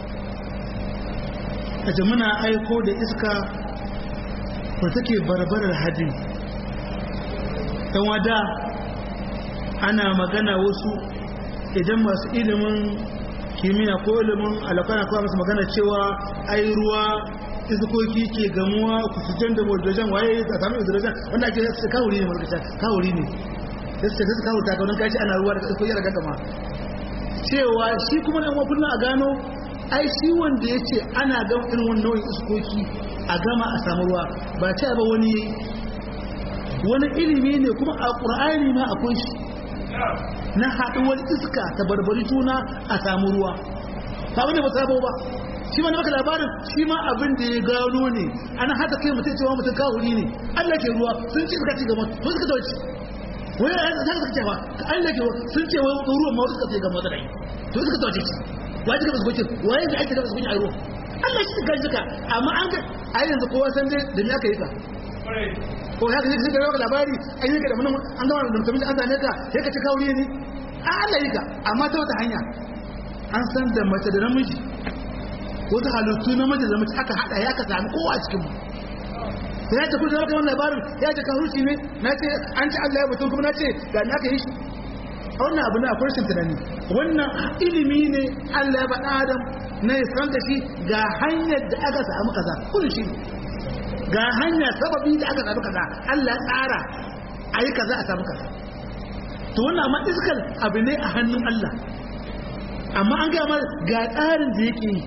a ce muna aiko da iska ba take barbarar hadin ɗan wada ana magana wasu idan masu ilimin kimiyya ko ilimin alakana kawai masu magana cewa ai ruwa iskoki ke gamuwa kusurjen da mordojan waye a samun hydrogen wanda ake su kawuri ne markata kawuri ne da su ta kawo takaunin kashi ana ruwa daga iskoki daga gama cewa shi kuma da kuma kullum a gano ai shi wanda ya ce ana gama irin wani nau'in iskoki a gama a samu ruwa ba ce ba wani wani ilimi ne kuma a ƙur'ani ma akwai shi na haɗuwar iska ta barbari juna a samu ruwa ba wani ba sabo ba shi ma na maka labarin shi ma abin da ya gano ne ana haka kai mutum cewa mutum kawuri ne Allah ke ruwa sun ce suka ci gaba ko suka tauci wani ya zaka suka cewa ka Allah ke sun ce wani ruwan ma suka ce gaba da rai to suka tauci shi wai suka basu gocin wai da ake da basu gocin a ruwa Allah shi suka jika amma an ga ai yanzu kowa san dai da me aka yi ka ko haka ne suka rawa labari an yi ka da mun an gama da mutum an zane ka sai ka ci kawuri ne a Allah yi ka amma ta wata hanya an san da mace da namiji wata halittu na mace da mace aka hada ya ka sami kowa a cikin mu sai ya tafi da zaka wannan labarin ya ce kan ruci ne na ce an ci Allah ya mutum kuma na ce ga ni aka yi shi wannan abu na akwai rashin tunani wannan ilimi ne Allah ya faɗa Adam na ya san da shi ga hanyar da aka samu kaza kullu shi ga hanya sababi da aka samu kaza Allah ya tsara ayi kaza a samu kaza to wannan amma iskal abu ne a hannun Allah amma an gaya ga tsarin da yake yi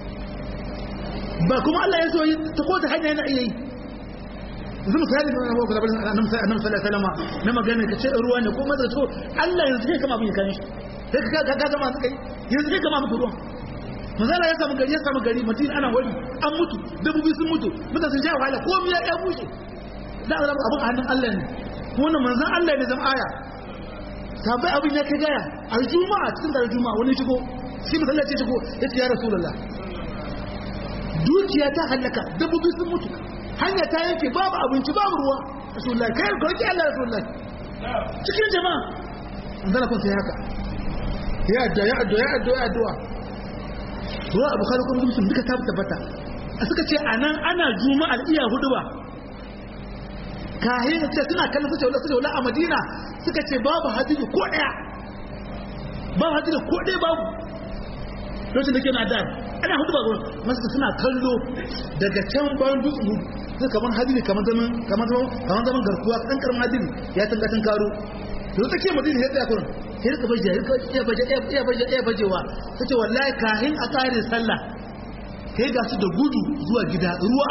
ba kuma Allah ya so yi ta ko ta hanya yana iya yi yanzu misali na nawa kuma annabi sallallahu alaihi wasallam na magana ka ce ruwa ne ko maza to Allah yanzu kai kama abin kan shi sai ka ga ga gama suka yi yanzu kai kama muku ruwa manzala ya samu gari ya samu gari mutum ana wari an mutu dabbobi sun mutu mutane sun sha wahala ko miya ya bushe da azab abun a hannun Allah ne wannan manzon Allah ne zan aya sabai abin ya kai gaya a juma'a cikin da juma'a wani shigo shi masallaci shigo ya ce ya rasulullah dukiya ta halaka dabbobi sun mutu hanya ta yanke babu abinci babu ruwa rasulullah kai ka roki Allah rasulullah cikin jama'a an zana kun sai haka ya addu'a ya addu'a ya addu'a ya addu'a ruwa abu kala kuma mutum duka ta tabbata suka ce anan ana juma'ar iya hudu ba kahin ce suna kallon su ce wala su ce wala a madina suka ce babu hadisi ko daya babu hadisi ko daya babu lokacin da ke na da ana hudu ba gurin masu suna kallo daga can bayan dutsen hudu sai kamar hadini kamar zaman kamar zaman kamar zaman garkuwa kan karamin hadini ya tanga tun karo to take madina ya tsaya kurin sai rika baje ya baje ya baje ya bajewa tace wallahi kahin a kare sallah kai ga su da gudu zuwa gida ruwa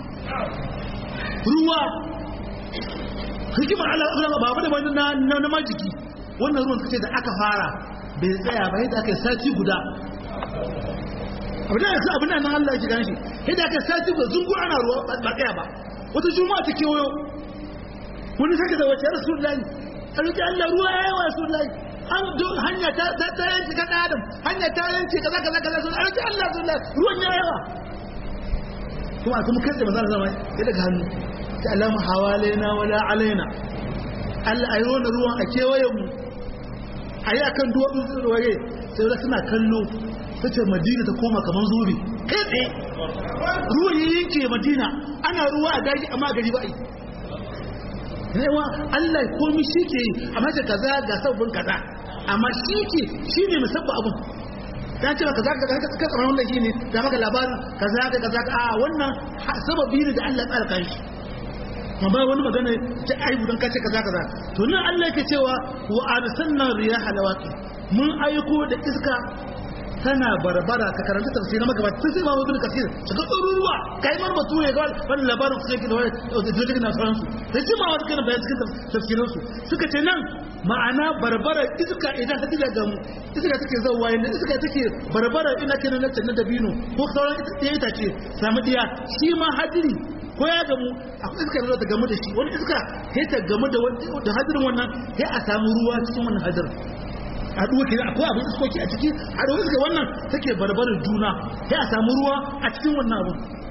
ruwa hikimar Allah ba ba da wani na na majiki wannan ruwan kace da aka fara bai tsaya ba yadda aka sati guda abin da yanzu abin nan Allah ya gane shi yadda aka sati guda zungu ana ruwa ba tsaya ba wata juma'a ta kewayo wani sake da wace rasulullahi a roki Allah ruwa ya yi wa rasulullahi an hanya ta ta yanci ka adam hanya ta yanci kaza kaza kaza sun a roki Allah rasulullahi ruwan ya yawa kuma a kuma kai da manzon zama ya daga hannu ta alamu hawalaina wala alaina Allah ayi wannan ruwan a kewayen mu ayi akan duwatsun waye sai da suna kallo tace Madina ta koma kaman zuri kai tsaye ruwan ya yanke Madina ana ruwa a daji amma gari ba yi yawa Allah komai shi ke yi amma ce kaza ga sabbin kaza amma shi ke shi ne musabba abun ta ce kaza kaza ka tsara wannan shi ne da maka labarin kaza ka kaza a wannan sababi ne da Allah ya tsara kan shi ma ba wani magana ta aibu don kace kaza kaza to nan Allah yake cewa wa arsalna riyaha lawaqi mun aiko da iska tana barbara ka karanta tafsirin maka ba sai ma wani kafir shiga tsururuwa kai mar batu ne ga wannan labarin su yake da wani da jirgin na faransu sai sai ma wani kana bayan cikin tafsirin su suka ce nan ma'ana barbara iska idan ta diga ga mu iska take zawwa yanda iska take barbara ina kenan na dabino ko sauran ita ita ce samu diya shi ma hadiri ko ya gamu akwai iska da ta gamu da shi wani iska sai ta gamu da hadirin wannan sai a samu ruwa cikin wannan hadirin haɗuwa ke akwai abin iskoki a ciki haɗuwa iska wannan take barbarar juna sai a samu ruwa a cikin wannan abin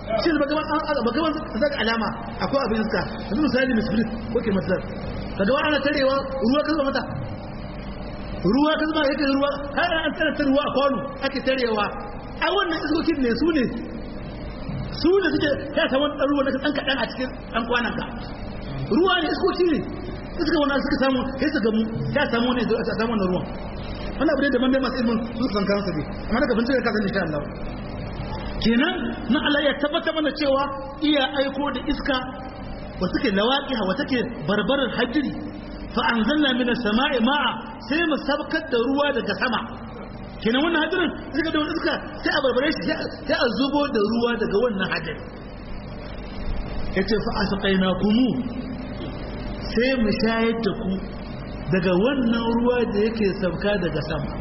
shi ba gaban ba gaban zaka alama akwai abin iska yanzu misali misbrit ko ke matsar kaga wa ana tarewa ruwa kan mata ruwa kan zama yake ruwa har an tsara ta ruwa a kwano ake tarewa a wannan iskokin ne su ne su ne suke ya samu ɗan ruwa daga ɗan kaɗan a cikin ɗan kwanan ka ruwa ne iskoki ne suka wannan suka samu sai su gamu ya samu ne a samu wannan ruwan wannan abu ne da mamai masu ilmin su san kansu ne amma daga bincike ka san insha Allah kenan na Allah ya tabbata mana cewa iya aiko da iska wa suke lawaqiha wa take barbarar hajiri fa anzalna minas sama'i ma'a sai mu sabkar da ruwa daga sama kenan wannan hadirin suka da iska sai a barbare shi sai a zubo da ruwa daga wannan hadiri yace fa asqainakum sai mu shayar da ku daga wannan ruwa da yake sabka daga sama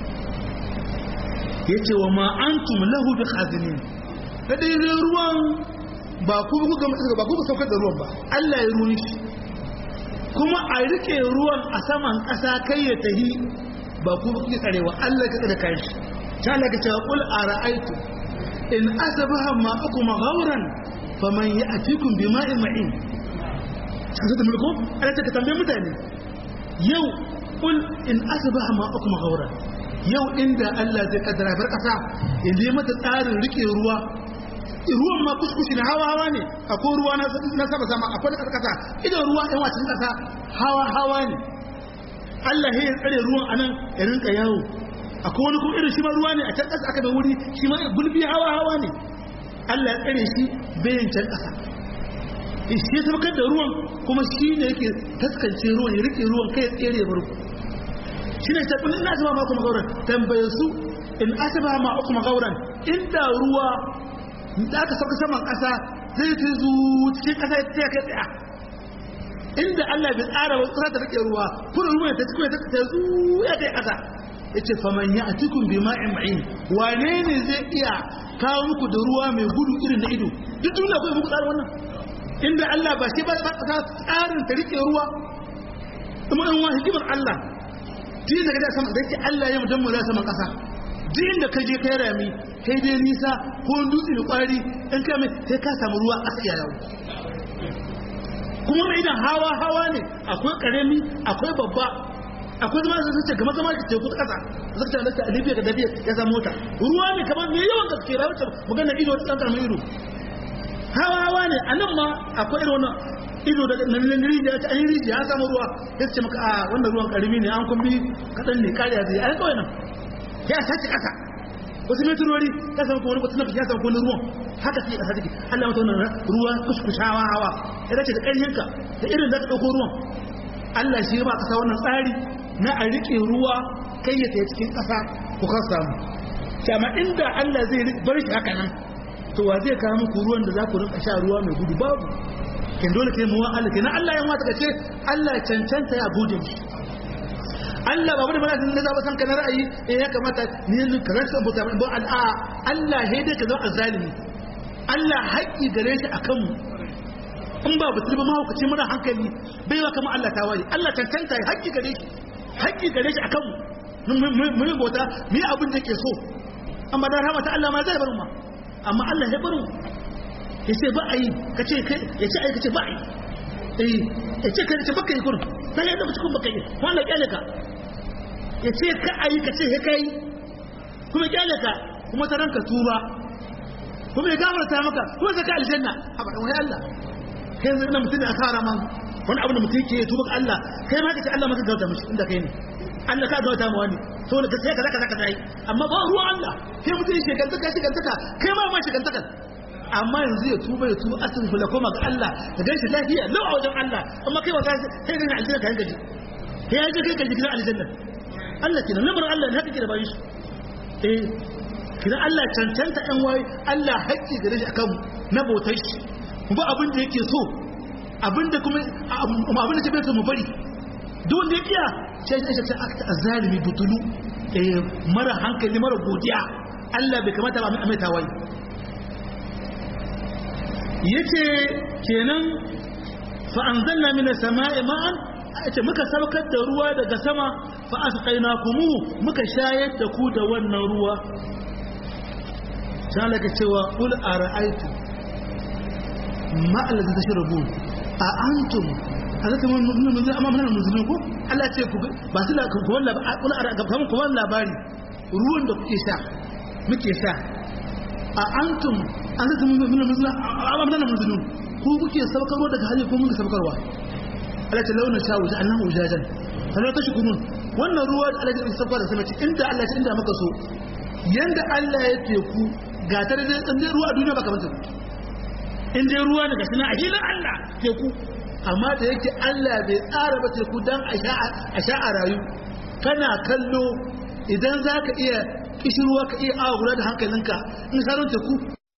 yace wa ma antum lahu bi khazinin kada yi ruwan ba ku ku ga mutum ba ku saukar da ruwan ba Allah ya ruwan shi kuma a rike ruwan a saman ƙasa kai ya tahi ba ku ku tsarewa Allah ka tsare kai shi ta Allah ka ce qul ara'aytu in asbaha ma'akum ghawran faman ya'tikum bima'in ma'in sai da mulko Allah ta tambaye mutane yau qul in asbaha ma'akum ghawran yau inda Allah zai kaddara bar kasa in zai mata tsarin rike ruwa ruwan ma kuskushi na hawa hawa ne akwai ruwa na sama sama akwai na kasa idan ruwa ɗan wacin kasa hawa hawa ne Allah ya tsare ruwan anan ya rinka yawo akwai wani kuma irin shi ma ruwa ne a can kasa aka da wuri shi ma gulbi hawa hawa ne Allah ya tsare shi bayan can kasa shi ya sabakar da ruwan kuma shi ne yake taskance ruwan ya rike ruwan kai ya tsere ya barku shi ne ta ina asaba ma kuma gauran tambaye su in asaba ma kuma gauran inda ruwa da aka sauka saman ƙasa zai ta zu cikin ƙasa ya kai tsaya inda Allah bai tsara wa tsara da rike ruwa kuma ruwa ta cikin ta ta zu ya kai ƙasa yace faman ya atikum bi ma'in ma'in wane ne zai iya kawo muku da ruwa mai gudu irin na ido duk duniya ko muku tsara wannan inda Allah ba shi ba tsarin ta rike ruwa kuma in wa hikimar Allah din da kaje sama da yake Allah ya mutum da saman kasa din da kaje kai rami kai dai nisa ko dutse da kwari in ka mai sai ka samu ruwa a tsaya yau kuma mai idan hawa hawa ne akwai karami akwai babba akwai zama da sace gama zama da teku ta kasa zaka ta da Libya da Dabiya ya samu mota ruwa ne kamar me yawan gaske rawar magana ido ta tsanta mai ido hawa hawa ne anan ma akwai irin wannan ido da nan rijiya ta an rijiya an samu ruwa ya ce maka a wannan ruwan karimi ne an kumbi kaɗan ne kariya zai a kawai nan ya sace ƙasa wasu metrori ya samu kuma wani nafi ya samu kuma ruwan haka sai ƙasa take Allah mata wannan ruwa kuskushawa hawa ya dace da ƙarfinka da irin da ka ɗauko ruwan Allah shi ba ƙasa wannan tsari na a riƙe ruwa kai ya tsaye cikin ƙasa ku kan samu amma inda Allah zai bar shi haka nan to wa zai kawo muku ruwan da za ku rinka sha ruwa mai gudu babu kin dole kai mu Allah kenan Allah ya mata kace Allah cancanta ya gode mu Allah babu da mana da zaba san kana ra'ayi eh ya kamata ni yanzu ka rasa buta ba al'a Allah he dai ka zama zalimi Allah haƙi gare shi akan mu in ba butul ba mahaukaci muna hankali bai wa kamar Allah tawaye Allah cancanta ya haƙi gare shi haƙi gare shi akan mu mu yi bauta mu yi abin da ke so amma da rahmata Allah ma zai bar mu amma Allah ya bar mu ya ce ba a yi ka ce ya ce a yi ka ce ba a yi eh ya ce ka ce baka yi kurin sai ya zama cikin baka yi wanda kyale ka ya ce ka a yi ka ce ya kai kuma kyale ka kuma ta ranka tuba kuma ya gafarta maka kuma zaka aljanna a ba wai Allah kai yanzu ina mutum da asara man wani abu da mutum ke tuba ga Allah kai ma ka ce Allah maka gauta mishi inda kai ne Allah ka gauta ma wani saboda ka sai ka zaka zaka dai amma ba ruwan Allah kai mutum shi gantaka shi gantaka kai ma ma shi gantaka amma yanzu ya tuba ya tuba asin kula koma ga Allah ka gan shi lafiya lau a wajen Allah amma kai wata sai ganin aljanna ka yanka ji kai ya je kai ka ji gidan aljanna Allah kina lamarin Allah ne haka ke da bayan shi eh kina Allah cancanta ɗan waye Allah haƙƙi gare shi akan na bautar shi mu ba abin da yake so abin da kuma abin da ke bai so mu bari duk wanda ya kiya sai ya ce akta azalimi butulu eh mara hankali mara godiya Allah bai kamata ba mai tawaye yace kenan fa anzalna minas sama'i ma'an ce muka saukar da ruwa daga sama fa asqainakumu muka shayar da ku da wannan ruwa sai ka cewa qul ara'aytu ma allazi tashrabun a antum alaka mun mun mun amma mun musulmi ko Allah ce ku ba su la ku walla kamar ku walla labari ruwan da kuke sha muke sha a antum an zata mun mun mun amma mun musulmi ku kuke saukarwa daga hali ko mun saukarwa Allah ce launa sha wuta annahu ujajan Allah ta shukurun wannan ruwa da Allah ya saukar da sama inda Allah ce inda muka so yanda Allah ya teku ga ta da dan ruwa a duniya ba kamar ta in dai ruwa daga suna a hilin Allah teku amma da yake Allah bai tsara ba teku dan a sha a rayu kana kallo idan za ka iya kishirwa ka iya awa guda da hankalinka in saron teku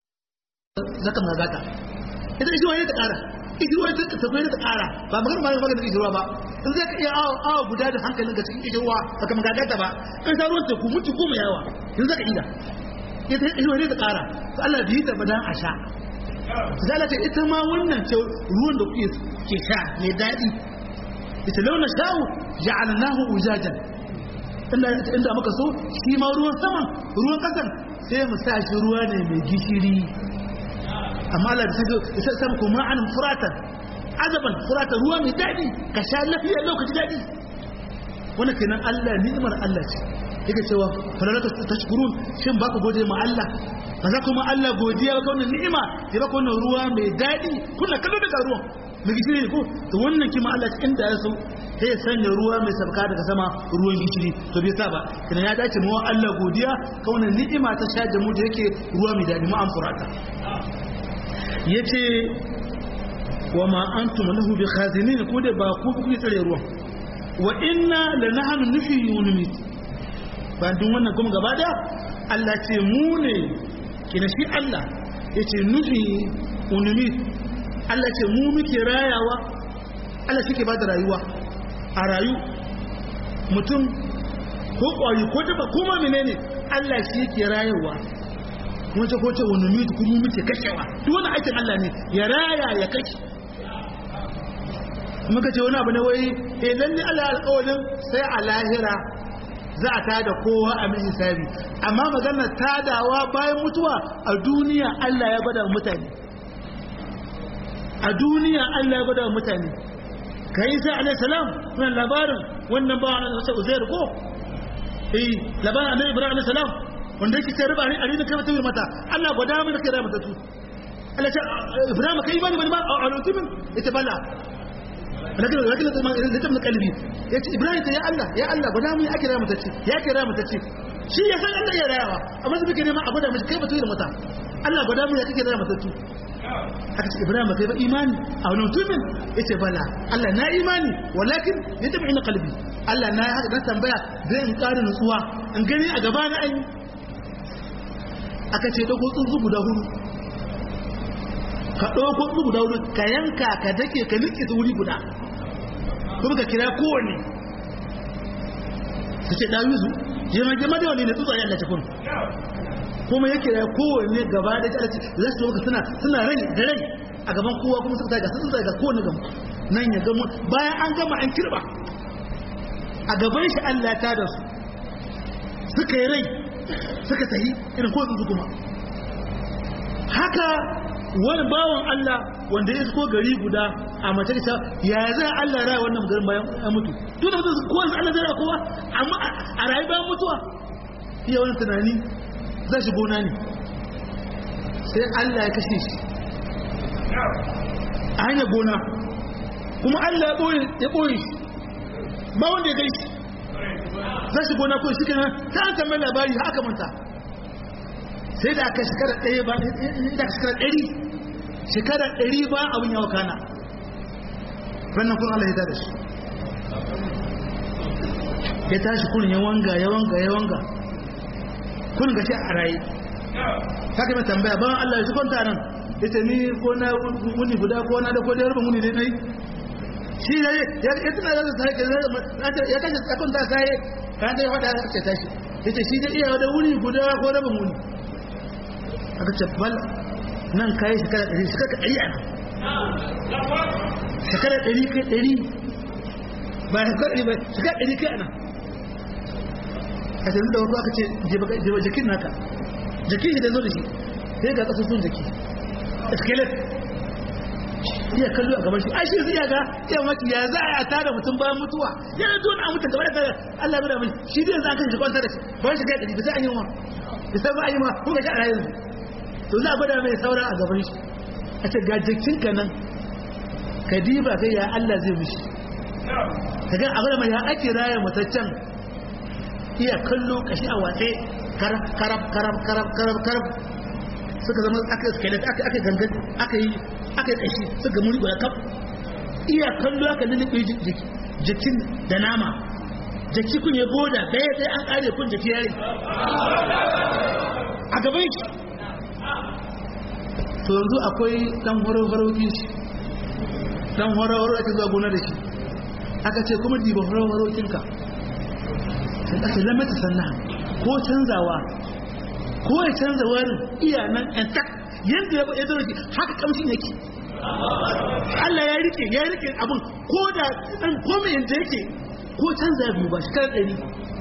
za ka magata ita kishirwa ne ta kara kishirwa ta tafiye da ta kara ba magana ba magana kishirwa ba in za ka iya awa guda da hankalinka cikin kishirwa ba ka magagata ba in saron teku mutu goma yawa in za ka ida ita kishirwa ne ta kara Allah bai yi ta ba dan a sha zalata ita ma wannan ce ruwan da kuke ke sha mai daɗi ita launa sha'u ja'alnahu ujajan inda inda muka so shi ma ruwan saman ruwan kasan sai mu sa shi ruwa ne mai gishiri amma Allah da sai sai kuma an furatan azaban furatan ruwa mai daɗi ka sha lafiya lokaci daɗi wannan kenan Allah ni'imar Allah ce yake cewa falalaka tashkurun shin baka gode ma Allah ba za kuma Allah godiya ba wannan ni'ima ya baka wannan ruwa mai daɗi kuna kallo daga ruwan mai gishiri ne ko to wannan kima Allah cikin da ya so sai ya sanya ruwa mai sabka daga sama ruwan gishiri to bai sa ba kana ya dace mu Allah godiya ka wannan ni'ima ta sha da mu da yake ruwa mai daɗi mu an furata yace wa ma antum lahu bi khazinin ko da ba ku ku tsare ruwan wa inna lanahnu nuhyi wa numit ba duk wannan kuma gaba da Allah ce mu ne kina shi Allah ya ce nufi unumi Allah ce mu muke rayawa Allah shi ke ba da rayuwa a rayu mutum ko ƙwari ko taba kuma menene Allah shi yake rayuwa wace ko ce unumi kuma muke kashewa duk wani aikin Allah ne ya raya ya kashe muka ce wani abu ne wai eh lalle Allah alƙawarin sai a lahira za a tada kowa a mai hisabi amma maganar tadawa bayan mutuwa a duniya Allah ya gwada mutane a duniya Allah ya gwada mutane ka yi sai alaihi salam wannan labarin wannan ba wani wasu uzair ko eh labarin annabi ibrahim alaihi salam wanda yake sai riba ne a rinin kai mutum mata Allah gwada mu da kai mata tu Allah ce ibrahim kai bani bani ma a lokacin ita bala lakin lakin da ta kalbi ya ce ibrahim ta ya Allah ya Allah guda mu ya kira mata ce ya kira mata ce shi ya san Allah ya rayawa amma sai kike ma a gwada mishi kai ba da mata Allah guda mu ya kike da mata ce aka ce ibrahim kai ba imani a wani mutumin yace bala Allah na imani walakin ya tabi ina kalbi Allah na haka dan tambaya zai in ƙara nutsuwa in gani a gaba na ayi aka ce dogo tsuntsu guda hudu ka ɗauko tsuntsu guda hudu ka yanka ka dake ka nike su wuri guda kuma ka kira kowanne su ce ɗawi su jema jema da wani ne tsutsa yalla ta kun kuma ya kira kowanne gaba da ta ce za su maka suna suna rai da rai a gaban kowa kuma suka ga sun ga kowanne gama nan ya gama bayan an gama an kirba a gaban shi Allah ta da su suka yi rai suka tahi irin ko tsuntsu kuma haka wani bawan Allah wanda ya ko gari guda a matarsa ya zai Allah raya wannan garin bayan ya mutu duk da mutum kowa Allah zai raya kowa amma a rayu bayan mutuwa iya wani tunani zai shi gona ne sai Allah ya kashe shi a hanyar gona kuma Allah ya ɓoye shi ba wanda ya gai shi zai shi gona ko shi kenan ta an tambayi labari haka manta sai da aka shekara ɗaya ba da aka shekara ɗari shekara ɗari ba abin yawa kana rannan kun Allah ya tada shi ya tashi kurin ya wanga ya wanga ya wanga kun gashi a raye haka mai tambaya ban Allah ya shi kwanta nan ya ce ni ko na wuni guda ko na da ko da yarba wuni dai nai shi ya ya tuna da sai ya kashe tsakon ta sai kan da ya fada ya tashi ya ce shi da iya da wuni guda ko rabin wuni aka ce bal nan kayi shekara ɗari shekara ɗari a nan shekara ɗari kai ɗari ba shekara ɗari ba shekara ɗari kai a nan a yanzu da wasu aka ce jiba jikin naka jikin shi da zo da shi sai ga ƙasa sun jiki skelet iya kallo a gaban shi ai shi zai ga iya maki ya za a tada mutum bayan mutuwa yana zo na mutum gaba da Allah ya mai shi dai za ka shi kwanta da shi ba shi kai da bisa an yi ma bisa ba an yi ma ko ga shi a yanzu to za a gwada mai saura a gaban shi a ce ga jikinka nan ka diba kai ya Allah zai mishi ka ga abin mai ya ake raya mataccen iya kallo kashi a watse karab karab karab karab karab karab suka zama aka skelet aka aka gangan aka yi aka yi kashi suka muri guda kaf iya kallo aka lulluɓe jikin da nama jaki kun ya boda daya sai an kare kun jaki yare a gaban shi to yanzu akwai dan horo-horo shi dan horo-horo ake zuwa gona da shi aka ce kuma diba horo-horo kinka sai ake lamata sannan ko canzawa ko ya canza warin iya nan yan tak yadda ya zo ki haka kamshin yake Allah ya rike ya rike abin ko da dan komai yanda yake ko canza ya biyu ba shi kan ɗari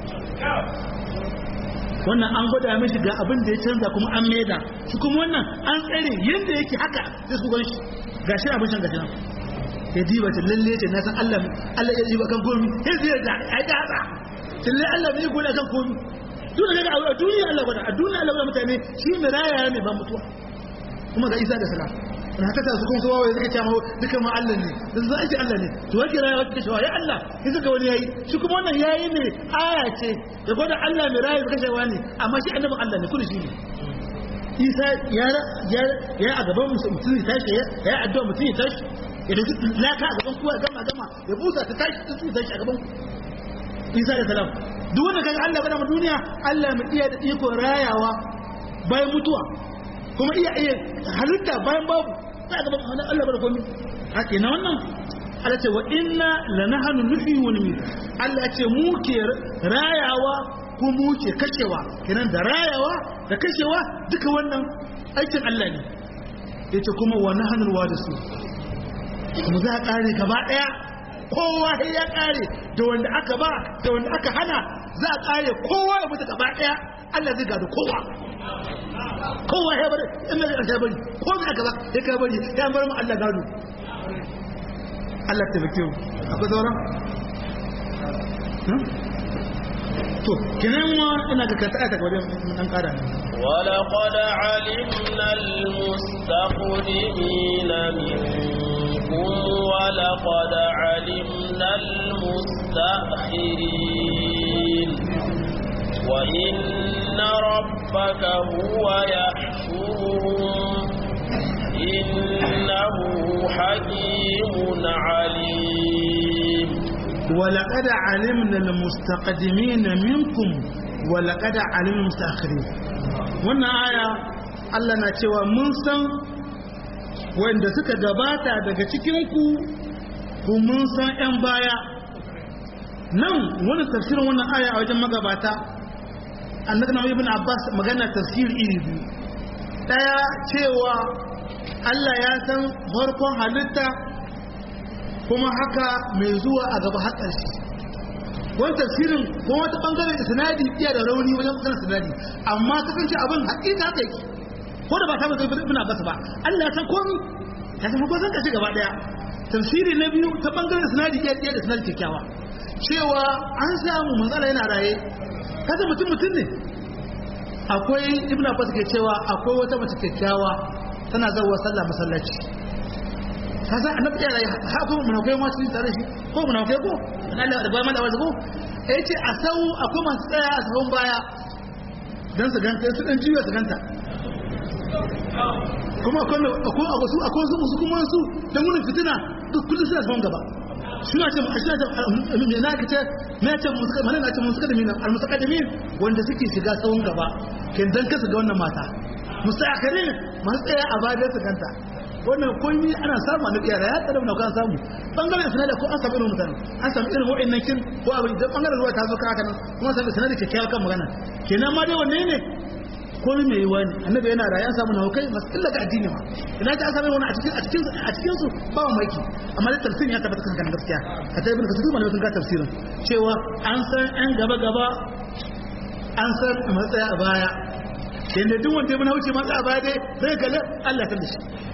wannan an gwada mishi ga abin da ya canza kuma an maida shi kuma wannan an tsare yadda yake haka sai su ganshi ga shi abin can gashi nan ya diba ta lalle ce na san Allah Allah ya diba kan komi sai zai da ai da haka lalle Allah bai gwada kan komi duk da a duniya Allah gwada a duniya Allah gwada mutane shi mai raya ne ba mutuwa kuma ga Isa da Salam na haka ta su kuma su wawaye suka ce ma duka ma Allah ne da su ake Allah ne to wake raya wata kashewa ya Allah ya suka wani yayi shi kuma wannan yayi ne aya ce da gwada Allah mai raya da kashewa ne amma shi annabin Allah ne kullu shi ne Isa ya ya ya a gaban mutum ya tashi ya ya addu'a mutum ya tashi ya dauki laka a gaban kowa gama gama ya busa ta tashi ta su tashi a gaban Isa da salam duk wanda kaga Allah gwada mu duniya Allah mu iya da iko rayawa bayan mutuwa kuma iya iya halitta bayan babu za ga babu Allah bar komai haka na wannan Allah ce wa inna lanahnu nuhyi wa numit Allah ce mu ke rayawa ko mu ke kashewa kenan da rayawa da kashewa duka wannan aikin Allah ne yace kuma wa nahnu alwadisu mu za kare gaba daya kowa sai ya kare da wanda aka ba da wanda aka hana za a kare kowa ya mutu gaba daya Allah zai gado kowa kowa ya bari in mai ya bari ko mai aka ba ya ka bari ya bar mu Allah gado Allah ta bake mu akwai sauran to kinan wa ina ga kanta ayata gaba an kara ولقد علمنا المستقدمين منكم ولقد علمنا المستأخرين وإن ربك هو يحشرهم إنه حكيم عليم ولقد علمنا المستقدمين منكم ولقد علمنا المستأخرين wannan aya Allah na cewa mun san wanda suka gabata daga cikinku ku mun san 'yan baya nan wani tafsirin wannan aya a wajen magabata annabi na ibn abbas magana tafsir iri biyu daya cewa Allah ya san farkon halitta kuma haka mai zuwa a gaba har ƙarshe wani tafsirin ko wata bangaren sinadi iya da rauni wajen maganar sinadi amma kasance abin haƙiƙa haka yake ko da ba ta mutu ibn abbas ba Allah ya san komi ya san ko san kashi gaba daya tafsiri na biyu ta bangaren sinadi iya da sinadi kyakkyawa cewa an samu manzala yana raye kasa mutum mutum ne akwai ibn abbas ke cewa akwai wata mace kyakkyawa tana zauwa sallah masallaci kasa annabi ya raye ha ko munafikai ma cikin tare shi ko munafikai ko dan Allah da bayan da wasu ko yace a sau akwai masu tsaya a sahun baya dan su ganta su dan jiya su ganta kuma akwai akwai akwai akwai su su kuma su dan gudun fitina duk kullum suna sahun gaba suna ce suna ce me na kace me ce musuka mana na ce musuka da mina al musaqaddimin wanda suke shiga sahun gaba kin dan kasu ga wannan mata musakarin masu tsaya a bayan su ganta wannan kunyi ana samu a nabiya da ya tsada mun kan samu bangaren sanada ko an samu irin mutane an samu irin wa'annan kin ko abin da bangaren ruwa ta zo ka haka nan kuma samu sanada kyakkyawa kan magana kenan ma dai wanne ne komai mai yiwa ne annabi yana da ya samu na hukai masu illa ga addini ma ina ta samu wani a cikin a cikin a cikin su ba mu maiki amma da tafsirin ya tabbata kan gaskiya a ta ibn kasir malamin sun ga tafsirin cewa an san an gaba gaba an san matsaya a baya yanda duk wanda ya mana wuce matsaya a baya dai zai ga Allah ta dashi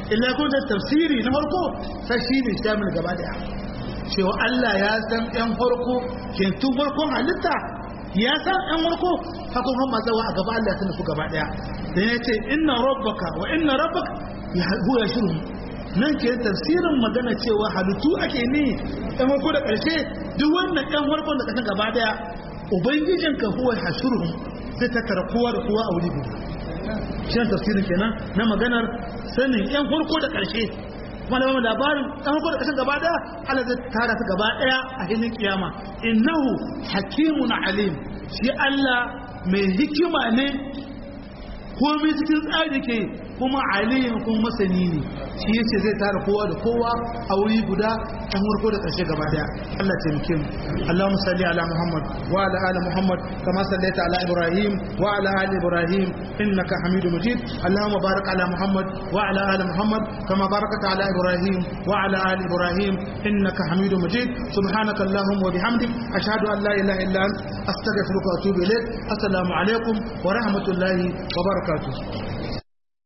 illa kun da tafsiri na farko sai shi ne shamil gaba daya cewa Allah ya san ɗan farko ke tun farkon halitta ya san ɗan farko hakun han mazawa a gaba Allah ya san su gaba daya dan ya ce inna rabbaka wa inna rabbaka huwa yashuru nan ke tafsirin magana cewa halittu ake ne ɗan farko da ƙarshe duk wannan ɗan farkon da ƙarshen gaba daya ubangijinka huwa yashuru zai tattara kowa da kowa a wuri guda shi tafsirin kenan na maganar sanin yan farko da ƙarshe kuma da labarin yan farko da ƙarshen gaba daya Allah zai tara su gaba daya a hilin kiyama innahu hakimun alim shi Allah mai hikima ne komai cikin tsari ke kuma alim kuma masani ne shi yace zai tara kowa da kowa a wuri guda yan farko da ƙarshe gaba daya Allah taimake mu Allahumma salli ala Muhammad wa ala ali Muhammad kama sallaita ala Ibrahim wa ala ali Ibrahim innaka Hamidum Majid Allahumma barik ala Muhammad wa ala ali Muhammad kama barakta ala Ibrahim wa ala ali Ibrahim innaka Hamidum Majid subhanaka Allahumma wa bihamdik ashhadu an la ilaha illa anta astaghfiruka wa atubu ilaik assalamu alaikum wa rahmatullahi wa barakatuh